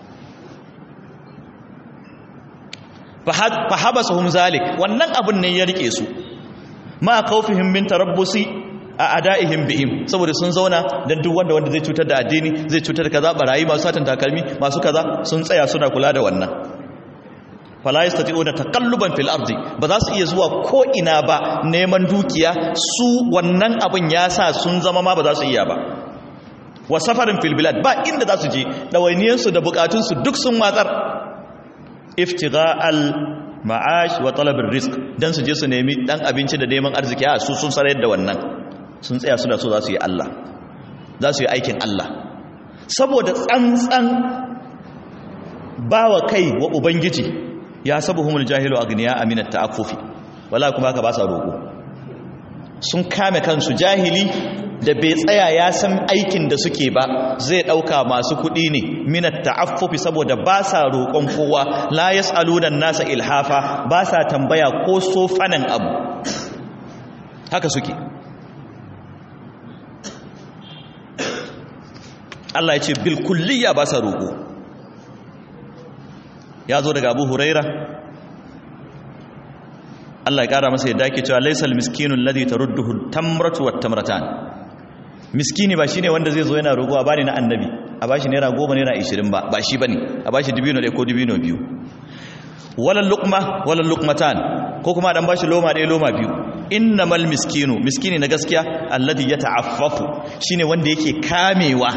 fa habasuhum zalik wannan abun ne ya rike su ma khawfihim min tarabbusi a ada'ihim bihim saboda sun zauna dan duk wanda wanda zai cutar da addini zai cutar da kaza barayi masu satan takalmi masu kaza sun tsaya suna kula da wannan fala yastati'una taqalluban fil ardi ba za su iya zuwa ko ina ba neman dukiya su wannan abin ya sa sun zama ma ba za su iya ba wa safarin fil bilad ba inda za su je dawainiyan su da bukatun su duk sun watsar iftigha'al ma'ash wa talab rizq dan su je su nemi dan abinci da neman arziki a su sun sarar da wannan sun tsaya suna so za su yi Allah za su yi aikin Allah saboda tsantsan bawa kai wa ubangiji ya sabuhumul jahilu agniya aminat ta'affufi wala kuma haka ba sa roko sun kame kansu jahili da bai tsaya ya san aikin da suke ba zai dauka masu kudi ne minat ta'affufi saboda ba sa roƙon kowa la yas'aluna nasa ilhafa ba sa tambaya ko sofanan abu haka suke Allah ya ce bil kulliya ba sa roƙo ya zo daga Abu Huraira Allah ya ƙara masa yadda ake cewa laysal miskinu alladhi tarudduhu tamratu wat tamratan miskini ba shine wanda zai zo yana roƙo a bani na annabi a bashi naira goma naira ishirin ba ba shi bane a bashi dibino ɗaya ko dibino biyu walal luqma walal luqmatan ko kuma dan bashi loma ɗaya loma biyu innamal miskinu miskini na gaskiya alladhi yata'affafu shine wanda yake kamewa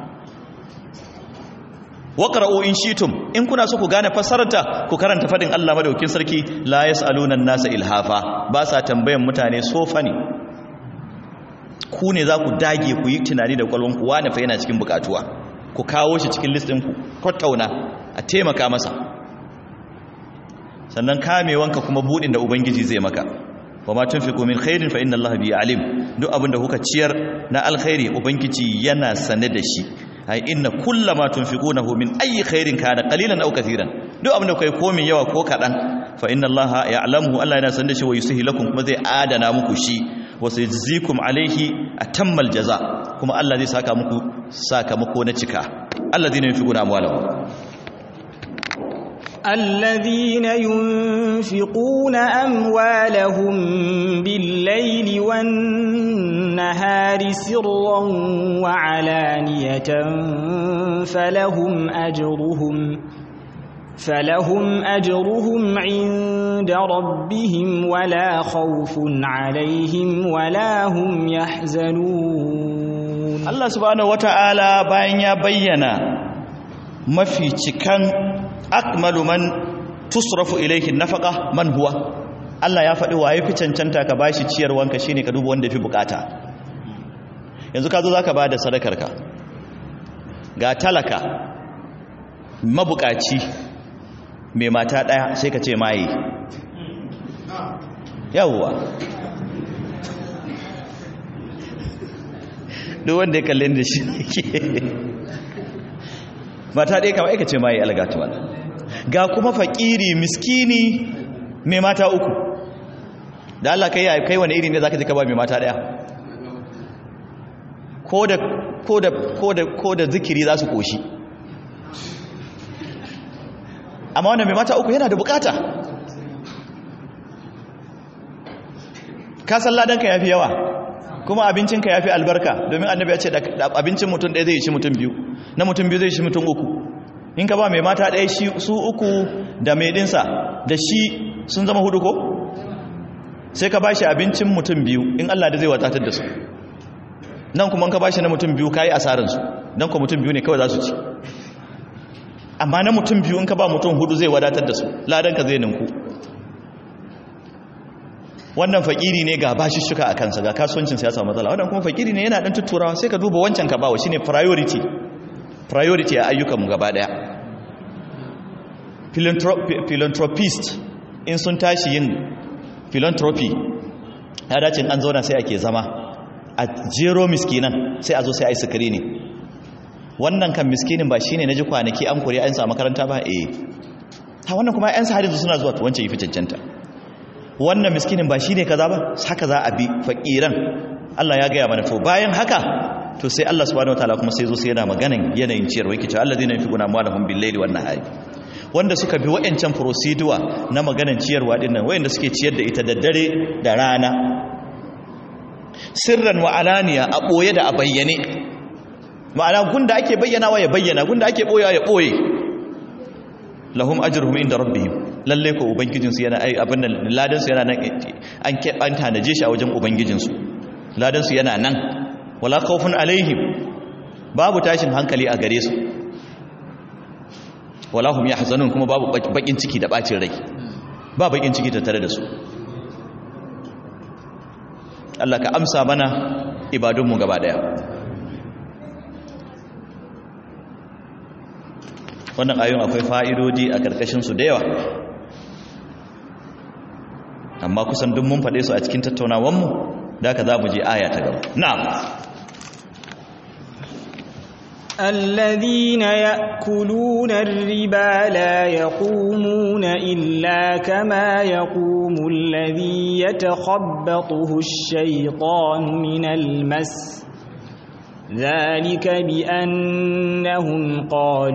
waqra'u in shitum in kuna so ku gane fassararta ku karanta fadin Allah madaukin sarki la yasaluna an-nasa ilhafa ba sa tambayan mutane sofa ne ku ne za ku dage ku yi tunani da kwalwanku wane fa yana cikin bukatuwa ku kawo shi cikin list ɗinku kwattauna a taimaka masa sannan kamewanka kuma buɗin da ubangiji zai maka wa ma tunfiqu min khairin fa inna allaha bi alim duk abin da kuka ciyar na alkhairi ubangiji yana sane da shi ai inna kullama tunfiqunahu min ayi khairin kana qalilan aw kathiran duk abin da kai ko min yawa ko kadan fa inna allaha ya'lamu allah yana sane da shi wa yusihi lakum kuma zai adana muku shi wa sayajzikum alaihi atammal jaza kuma allah zai saka muku sakamako na cika alladhina yunfiquna amwalahum الذين ينفقون أموالهم بالليل والنهار سرا وعلانية فلهم أجرهم فلهم أجرهم عند ربهم ولا خوف عليهم ولا هم يحزنون الله سبحانه وتعالى باين يا بينا ما في cikan akmalu man tusrafu ilayhi nafaqa man huwa Allah ya faɗi waye fi cancanta ka bashi ciyarwanka shine ka duba wanda fi bukata yanzu ka zo zaka bada sadakarka ga talaka mabukaci mai mata daya sai ka ce maye yawwa duk wanda ya kalle da shi mata ɗaya kama aikace ma yi algatuwa ga kuma fakiri miskini mai mata uku da Allah kai kai wani iri ne zaka ji ka ba mai mata ɗaya ko da ko da ko da ko da zikiri za su koshi amma wannan mai mata uku yana da bukata ka san ladanka yafi yawa kuma abincinka yafi albarka domin annabi ya ce da abincin mutum ɗaya zai ci mutum biyu na mutum biyu zai shi mutum uku in ka ba mai mata ɗaya shi su uku da mai ɗinsa da shi sun zama hudu ko sai ka ba shi abincin mutum biyu in Allah da zai watatar da su nan kuma ka ba shi na mutum biyu ka yi asarinsu don kuma mutum biyu ne kawai za su ci amma na mutum biyu in ka ba mutum hudu zai wadatar da su ladanka zai ninku wannan fakiri ne ga bashi shuka a kansa ga kasuwancin ya samu matsala wannan kuma fakiri ne yana dan tutturawa sai ka duba wancan ka bawa shine priority priority a ayyukanmu gaba daya philanthropist in sun tashi yin philanthropy ya dace an zauna sai ake zama a jero miskinan sai a zo sai a yi sikiri ne wannan kan miskinin ba shine naji kwanaki an kore an sa makaranta ba eh ha wannan kuma ƴan sahari suna zuwa wancan yi fi cancanta wannan miskinin ba shine kaza ba haka za a bi fakiran Allah ya gaya mana to bayan haka to sai Allah subhanahu wataala kuma sai zo sai yana maganan yanayin ciyarwa yake cewa alladhina yunfiquna amwalahum bil-laili wan-nahari wanda suka bi wayancan procedure na maganan ciyarwa din nan wayanda suke ciyar da ita da dare da rana sirran wa alaniya a boye da a bayyane ma'ana gunda ake bayyanawa ya bayyana gunda ake boyewa ya boye lahum ajruhum inda rabbihim lalle ko ubangijin su yana ai abin nan ladan su yana nan an an tanaje shi a wajen ubangijin su ladan su yana nan wala khawfun alaihim babu tashin hankali a gare su wala hum yahzanun kuma babu bakin ciki da bacin rai ba bakin ciki tattare da su Allah ka amsa mana ibadunmu gaba daya wannan ayoyin akwai fa'idodi a karkashin su da yawa amma kusan duk mun faɗe su a cikin tattaunawanmu da ka za mu je aya ta gaba na'am الذين يأكلون الربا لا يقومون إلا كما يقوم الذي يتخبطه الشيطان من المس ذلك بأنهم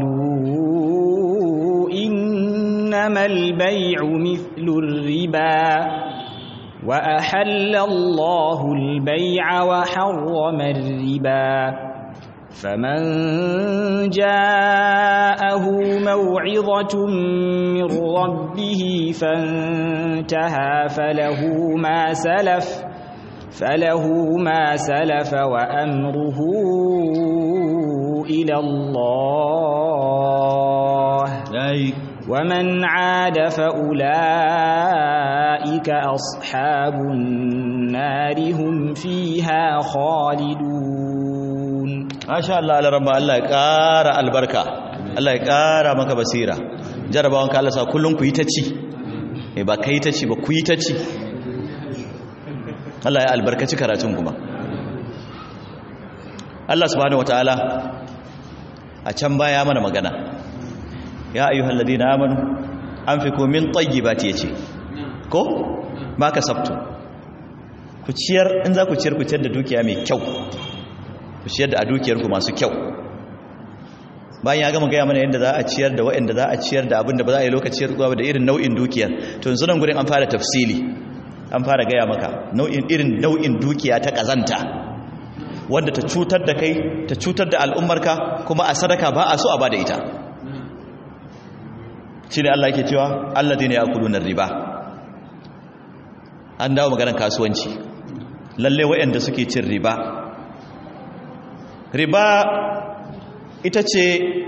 قالوا إنما البيع مثل الربا وأحل الله البيع وحرم الربا فمن جاءه موعظة من ربه فانتهى فله ما سلف فله ما سلف وأمره إلى الله ومن عاد فأولئك أصحاب النار هم فيها خالدون ما شاء الله على رب الله يقارى البركة الله يقارى مك بصيرة jarabawan ka Allah sa kullun ku yi ta ci eh ba kai ta ci ba ku yi ta ci Allah ya albarkaci karatun kuma Allah subhanahu wataala a can baya mana magana ya ayyuhal ladina amanu anfiqu min tayyibati yace ko ma kasabtu ku ciyar in za ku ciyar ku ciyar da dukiya mai kyau ku ciyar da a dukiyar ku masu kyau bayan ya gama gaya mana yadda za a ciyar da waɗanda za a ciyar da abin da ba za a yi lokacin ruwa da irin nau'in dukiyar to yanzu nan gurin an fara tafsili an fara gaya maka nau'in irin nau'in dukiya ta kazanta wanda ta cutar da kai ta cutar da al'ummarka kuma a sadaka ba a so a bada ita shine Allah yake cewa alladheena ya'kuluna riba an dawo maganar kasuwanci lalle wayanda suke cin riba riba ita ce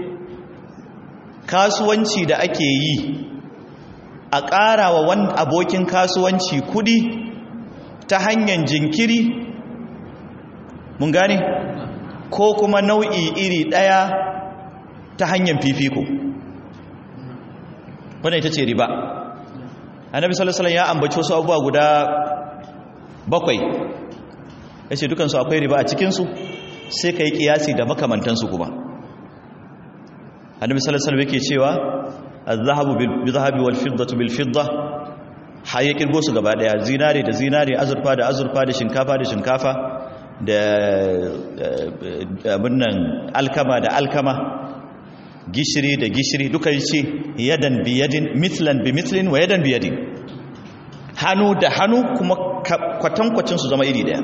kasuwanci da ake yi a ƙara wa wani abokin kasuwanci kudi ta hanyar jinkiri mun gane ko kuma nau'i iri ɗaya ta hanyar fifiko wannan ita ce riba annabi sallallahu alaihi ya ambaci wasu abubuwa guda bakwai yace dukansu akwai riba a cikinsu sai ka yi kiyasi da makamantansu kuma annabi sallallahu alaihi yake cewa az-zahabu bil-zahabi wal-fiddatu bil-fidda haye kirgo su gaba daya zinare da zinare azurfa da azurfa da shinkafa da shinkafa da abin nan alkama da alkama gishiri da gishiri duka yace yadan bi yadin mithlan bi mithlin wa yadan bi yadin hannu da hannu kuma kwatankwacin su zama iri daya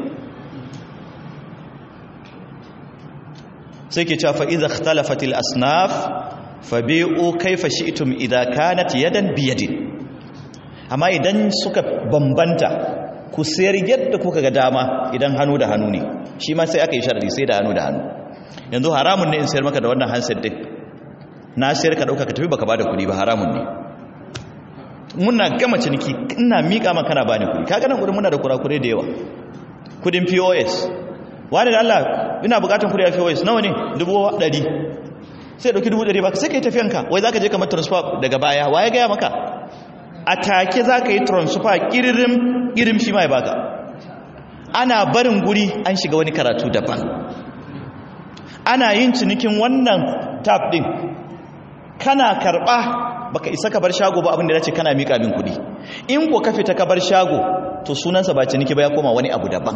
sai ke cewa fa'iza ikhtalafatil asnaf fabi'u kaifa shi'tum idza kanat yadan biyadin amma idan suka bambanta ku sayar yadda kuka ga dama idan hannu da hannu ne shi ma sai aka yi sharadi sai da hannu da hannu yanzu haramun ne in sayar maka da wannan handset din na sayar ka dauka ka tafi baka bada kuɗi ba haramun ne muna gama ciniki ina miƙa maka kana bani kuɗi kaga nan gurin muna da kurakure da yawa kudin POS wani da Allah ina bukatun kudi a POS nawa ne dubu ɗari sai ɗauki dubu ɗari baka sai ka yi tafiyanka wai za ka je kamar transfer daga baya wa ya gaya maka a take za ka yi transfer ƙiririm ƙirim shi ma ya baka ana barin guri an shiga wani karatu daban ana yin cinikin wannan tap ɗin kana karɓa baka isa ka bar shago ba abin da ce kana miƙa min kuɗi in ko ka fita ka bar shago to sunansa ba ciniki ba ya koma wani abu daban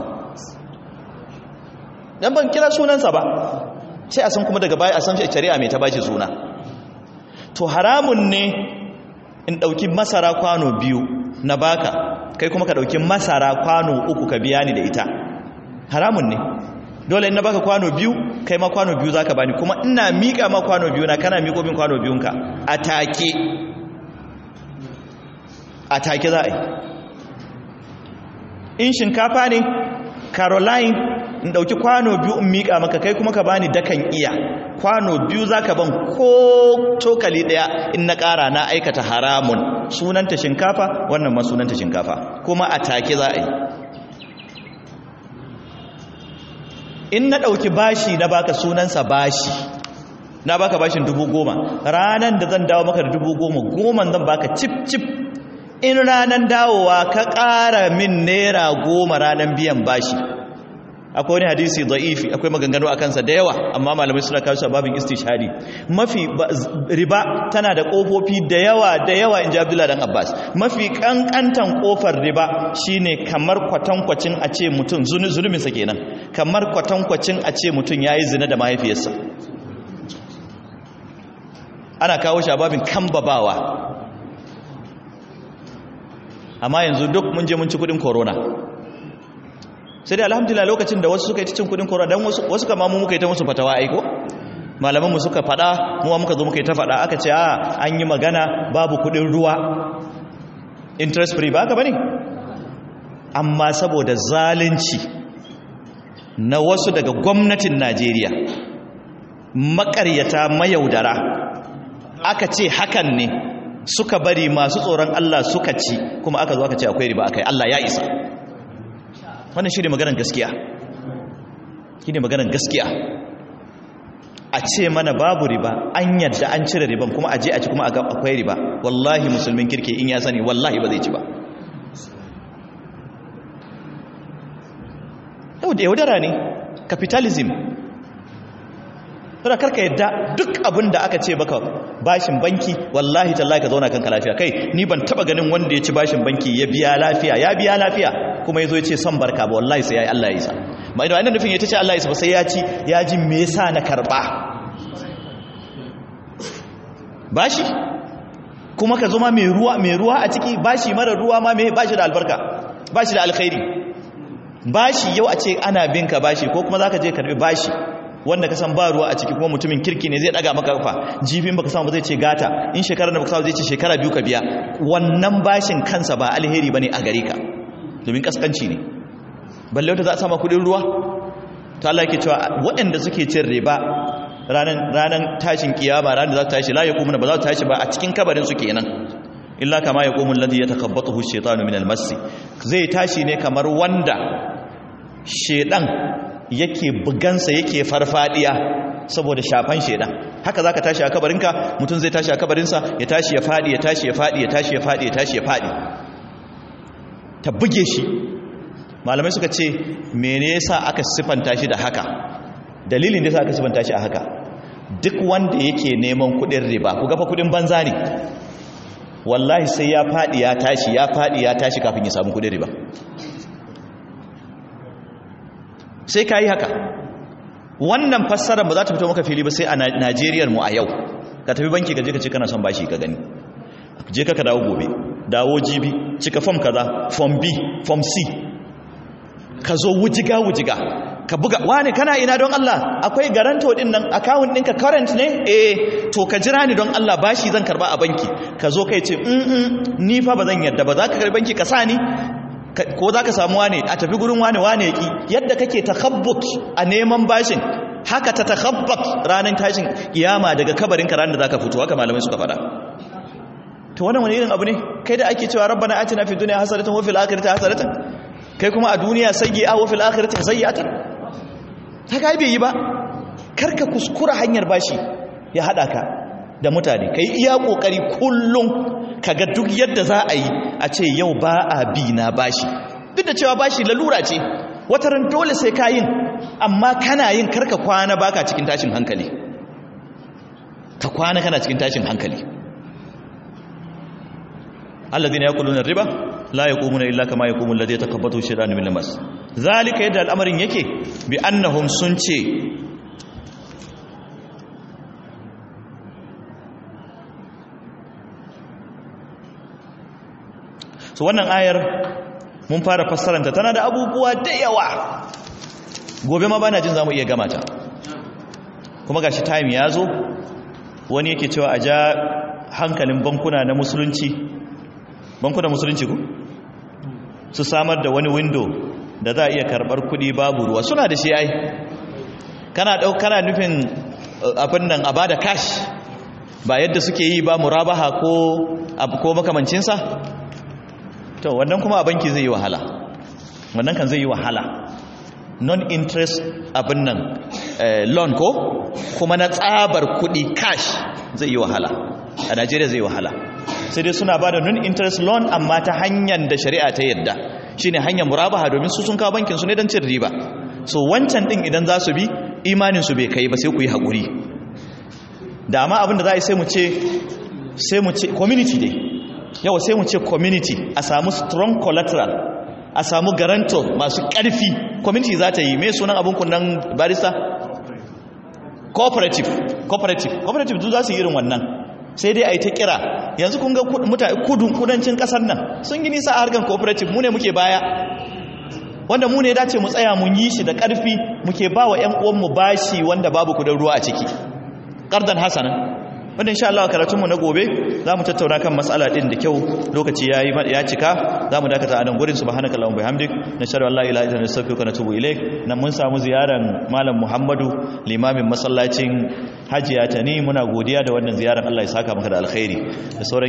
dan ban kira sunansa ba sai a san kuma daga baya a san shari'a mai ta bashi suna to haramun ne in dauki masara kwano biyu na baka kai kuma ka dauki masara kwano uku ka biya ni da ita haramun ne dole in na baka kwano biyu kai ma kwano biyu zaka bani kuma ina mika ma kwano biyu na kana miko min kwano biyunka a take a take za a yi in shinkafa ne caroline in dauki kwano biyu in mika maka kai kuma ka bani dakan iya kwano biyu zaka ban ko tokali daya in na kara na aikata haramun sunanta shinkafa wannan ma sunanta shinkafa kuma a take za a yi in na dauki bashi na baka sunansa bashi na baka bashin dubu goma ranan da zan dawo maka da dubu goma goman zan baka cip cip in ranan dawowa ka ƙara min naira goma ranan biyan bashi akwai wani hadisi da'ifi akwai maganganu a kansa da yawa amma malamai suna kawo shi a babin istishari mafi riba tana da ƙofofi da yawa da yawa in ji abdullahi dan abbas mafi ƙanƙantan ƙofar riba shine kamar kwatankwacin a ce mutum zuluminsa kenan kamar kwatankwacin a ce mutum ya yi zina da mahaifiyarsa ana kawo shi a babin kambabawa amma yanzu duk mun je mun ci kudin corona sai dai alhamdulillah lokacin da wasu suka yi cin kudin corona don wasu kama mu muka yi ta musu fatawa aiko malamanmu suka fada muwa muka zo muka yi ta fada aka ce a an yi magana babu kudin ruwa interest free ba ka bane amma saboda zalunci na wasu daga gwamnatin Najeriya makaryata mayaudara aka ce hakan ne suka bari masu tsoron Allah suka ci kuma aka zo aka ce akwai riba akai Allah ya isa wannan shi ne maganar gaskiya shi ne maganar gaskiya a ce mana babu riba an yadda an cire riban kuma a je a ci kuma akwai riba wallahi musulmin kirki in ya sani wallahi ba zai ci ba yau da yaudara ne capitalism saboda karka yadda duk abin da aka ce baka bashin banki wallahi tallahi ka zauna kanka lafiya kai ni ban taba ganin wanda ya ci bashin banki ya biya lafiya ya biya lafiya kuma yazo ya ce son barka ba wallahi sai yayi Allah ya isa ba idan nufin ya ce Allah ya isa ba sai ya ci ya ji me yasa na karba bashi kuma ka zama mai ruwa mai ruwa a ciki bashi mara ruwa ma mai bashi da albarka bashi da alkhairi bashi yau a ce ana bin ka bashi ko kuma zaka je karbi bashi wanda ka san ba ruwa a ciki kuma mutumin kirki ne zai daga maka kafa jifin baka samu ba zai ce gata in shekara da baka samu zai ce shekara biyu ka biya wannan bashin kansa ba alheri bane a gare ka domin kaskanci ne balle wata za a sama kudin ruwa to Allah yake cewa waɗanda suke cin riba ranan ranan tashin kiyama ranan za ta tashi la yaqumuna ba za ta tashi ba a cikin kabarin su kenan illa kama yaqumul ladhi yatakhabbathu ash-shaytanu min al-mass zai tashi ne kamar wanda shedan yake bugansa yake farfadiya saboda shafan shedan haka zaka tashi a kabarinka mutum zai tashi a kabarinsa ya tashi ya fadi ya tashi ya fadi ya tashi ya fadi ya tashi ya fadi ta buge shi malamai suka ce mene yasa aka sifanta shi da haka dalilin da yasa aka sifanta shi a haka duk wanda yake neman kudin riba ku gafa kudin banza ne wallahi sai ya fadi ya tashi ya fadi ya tashi kafin ya samu kudin riba sai ka yi haka wannan fassarar ba za ta fito maka fili ba sai a najeriyar mu a yau ka tafi banki ka je ka ce kana son bashi ka gani je ka ka dawo gobe dawo jibi cika fom kaza fom b fom c ka zo wujiga wujiga ka buga wani kana ina don Allah akwai garanto din nan account ɗinka current ne eh to ka jira ni don Allah bashi zan karba a banki ka zo kai ce mm ni fa ba zan yadda ba za ka karbi banki ka sa ni ko za ka samu wane a tafi gurin wane wane yaki yadda kake takhabbut a neman bashin haka ta takhabbut ranar tashin kiyama daga kabarin ka ranar da zaka fito haka malamai suka fada to wannan wani irin abu ne kai da ake cewa rabbana atina fid dunya hasanatan wa fil akhirati hasanatan kai kuma a duniya sayyi'a wa fil akhirati sayyi'atan ta kai bai yi ba karka kuskura hanyar bashi ya hada ka da mutane kai iya kokari kullum kaga duk yadda za a yi a ce yau ba a bi na bashi duk da cewa bashi lalura ce wataran dole sai ka yin amma kana yin karka kwana baka cikin tashin hankali ka kwana kana cikin tashin hankali alladhina yaquluna riba la yaqumuna illa kama yaqumu alladhi yatakabbathu shaytanu min al-mas zalika yadda al'amarin yake bi annahum sun ce so wannan ayar mun fara fassaranta tana da abubuwa da yawa gobe ma bana jin zamu iya gama ta kuma gashi time ya zo wani yake cewa a ja hankalin bankuna na musulunci bankuna musulunci ku su samar da wani window da za a iya karbar kudi babu ruwa suna da shi ai kana dau kana nufin abin nan a bada cash ba yadda suke yi ba murabaha ko ko makamancinsa to wannan kuma a banki zai yi wahala wannan kan zai yi wahala non-interest abin nan loan ko kuma na tsabar kudi cash zai yi wahala a najeriya zai yi wahala sai dai suna ba da non-interest loan amma ta hanyar da shari'a ta yadda shine hanyar murabaha domin su sun kawo bankin su ne don cin riba so wancan din idan za su bi imanin su bai kai ba sai ku yi haƙuri da amma abin da za a yi sai mu ce sai mu ce community dai yawa sai mu ce community a samu strong collateral a samu garanto masu ƙarfi kwamiti za ta yi mai sunan abin kunnan barista cooperative cooperative cooperative duk za su yi irin wannan sai dai a yi ta kira yanzu kun ga kudun kudancin kasar nan sun yi nisa a harkar cooperative mu ne muke baya wanda mu ne dace mu tsaya mun yi shi da ƙarfi muke ba wa 'yan uwanmu bashi wanda babu kudin ruwa a ciki ƙardan hasanan wanda insha Allah karatunmu na gobe za mu tattauna kan matsala ɗin da kyau lokaci ya ya cika za mu dakata a nan gurin subhanaka allahumma bihamdik nashhadu an la ilaha illa anta astaghfiruka wa atubu ilaik nan mun samu ziyaran malam Muhammadu limamin masallacin Hajiya Tani muna godiya da wannan ziyaran Allah ya saka maka da alkhairi da sauran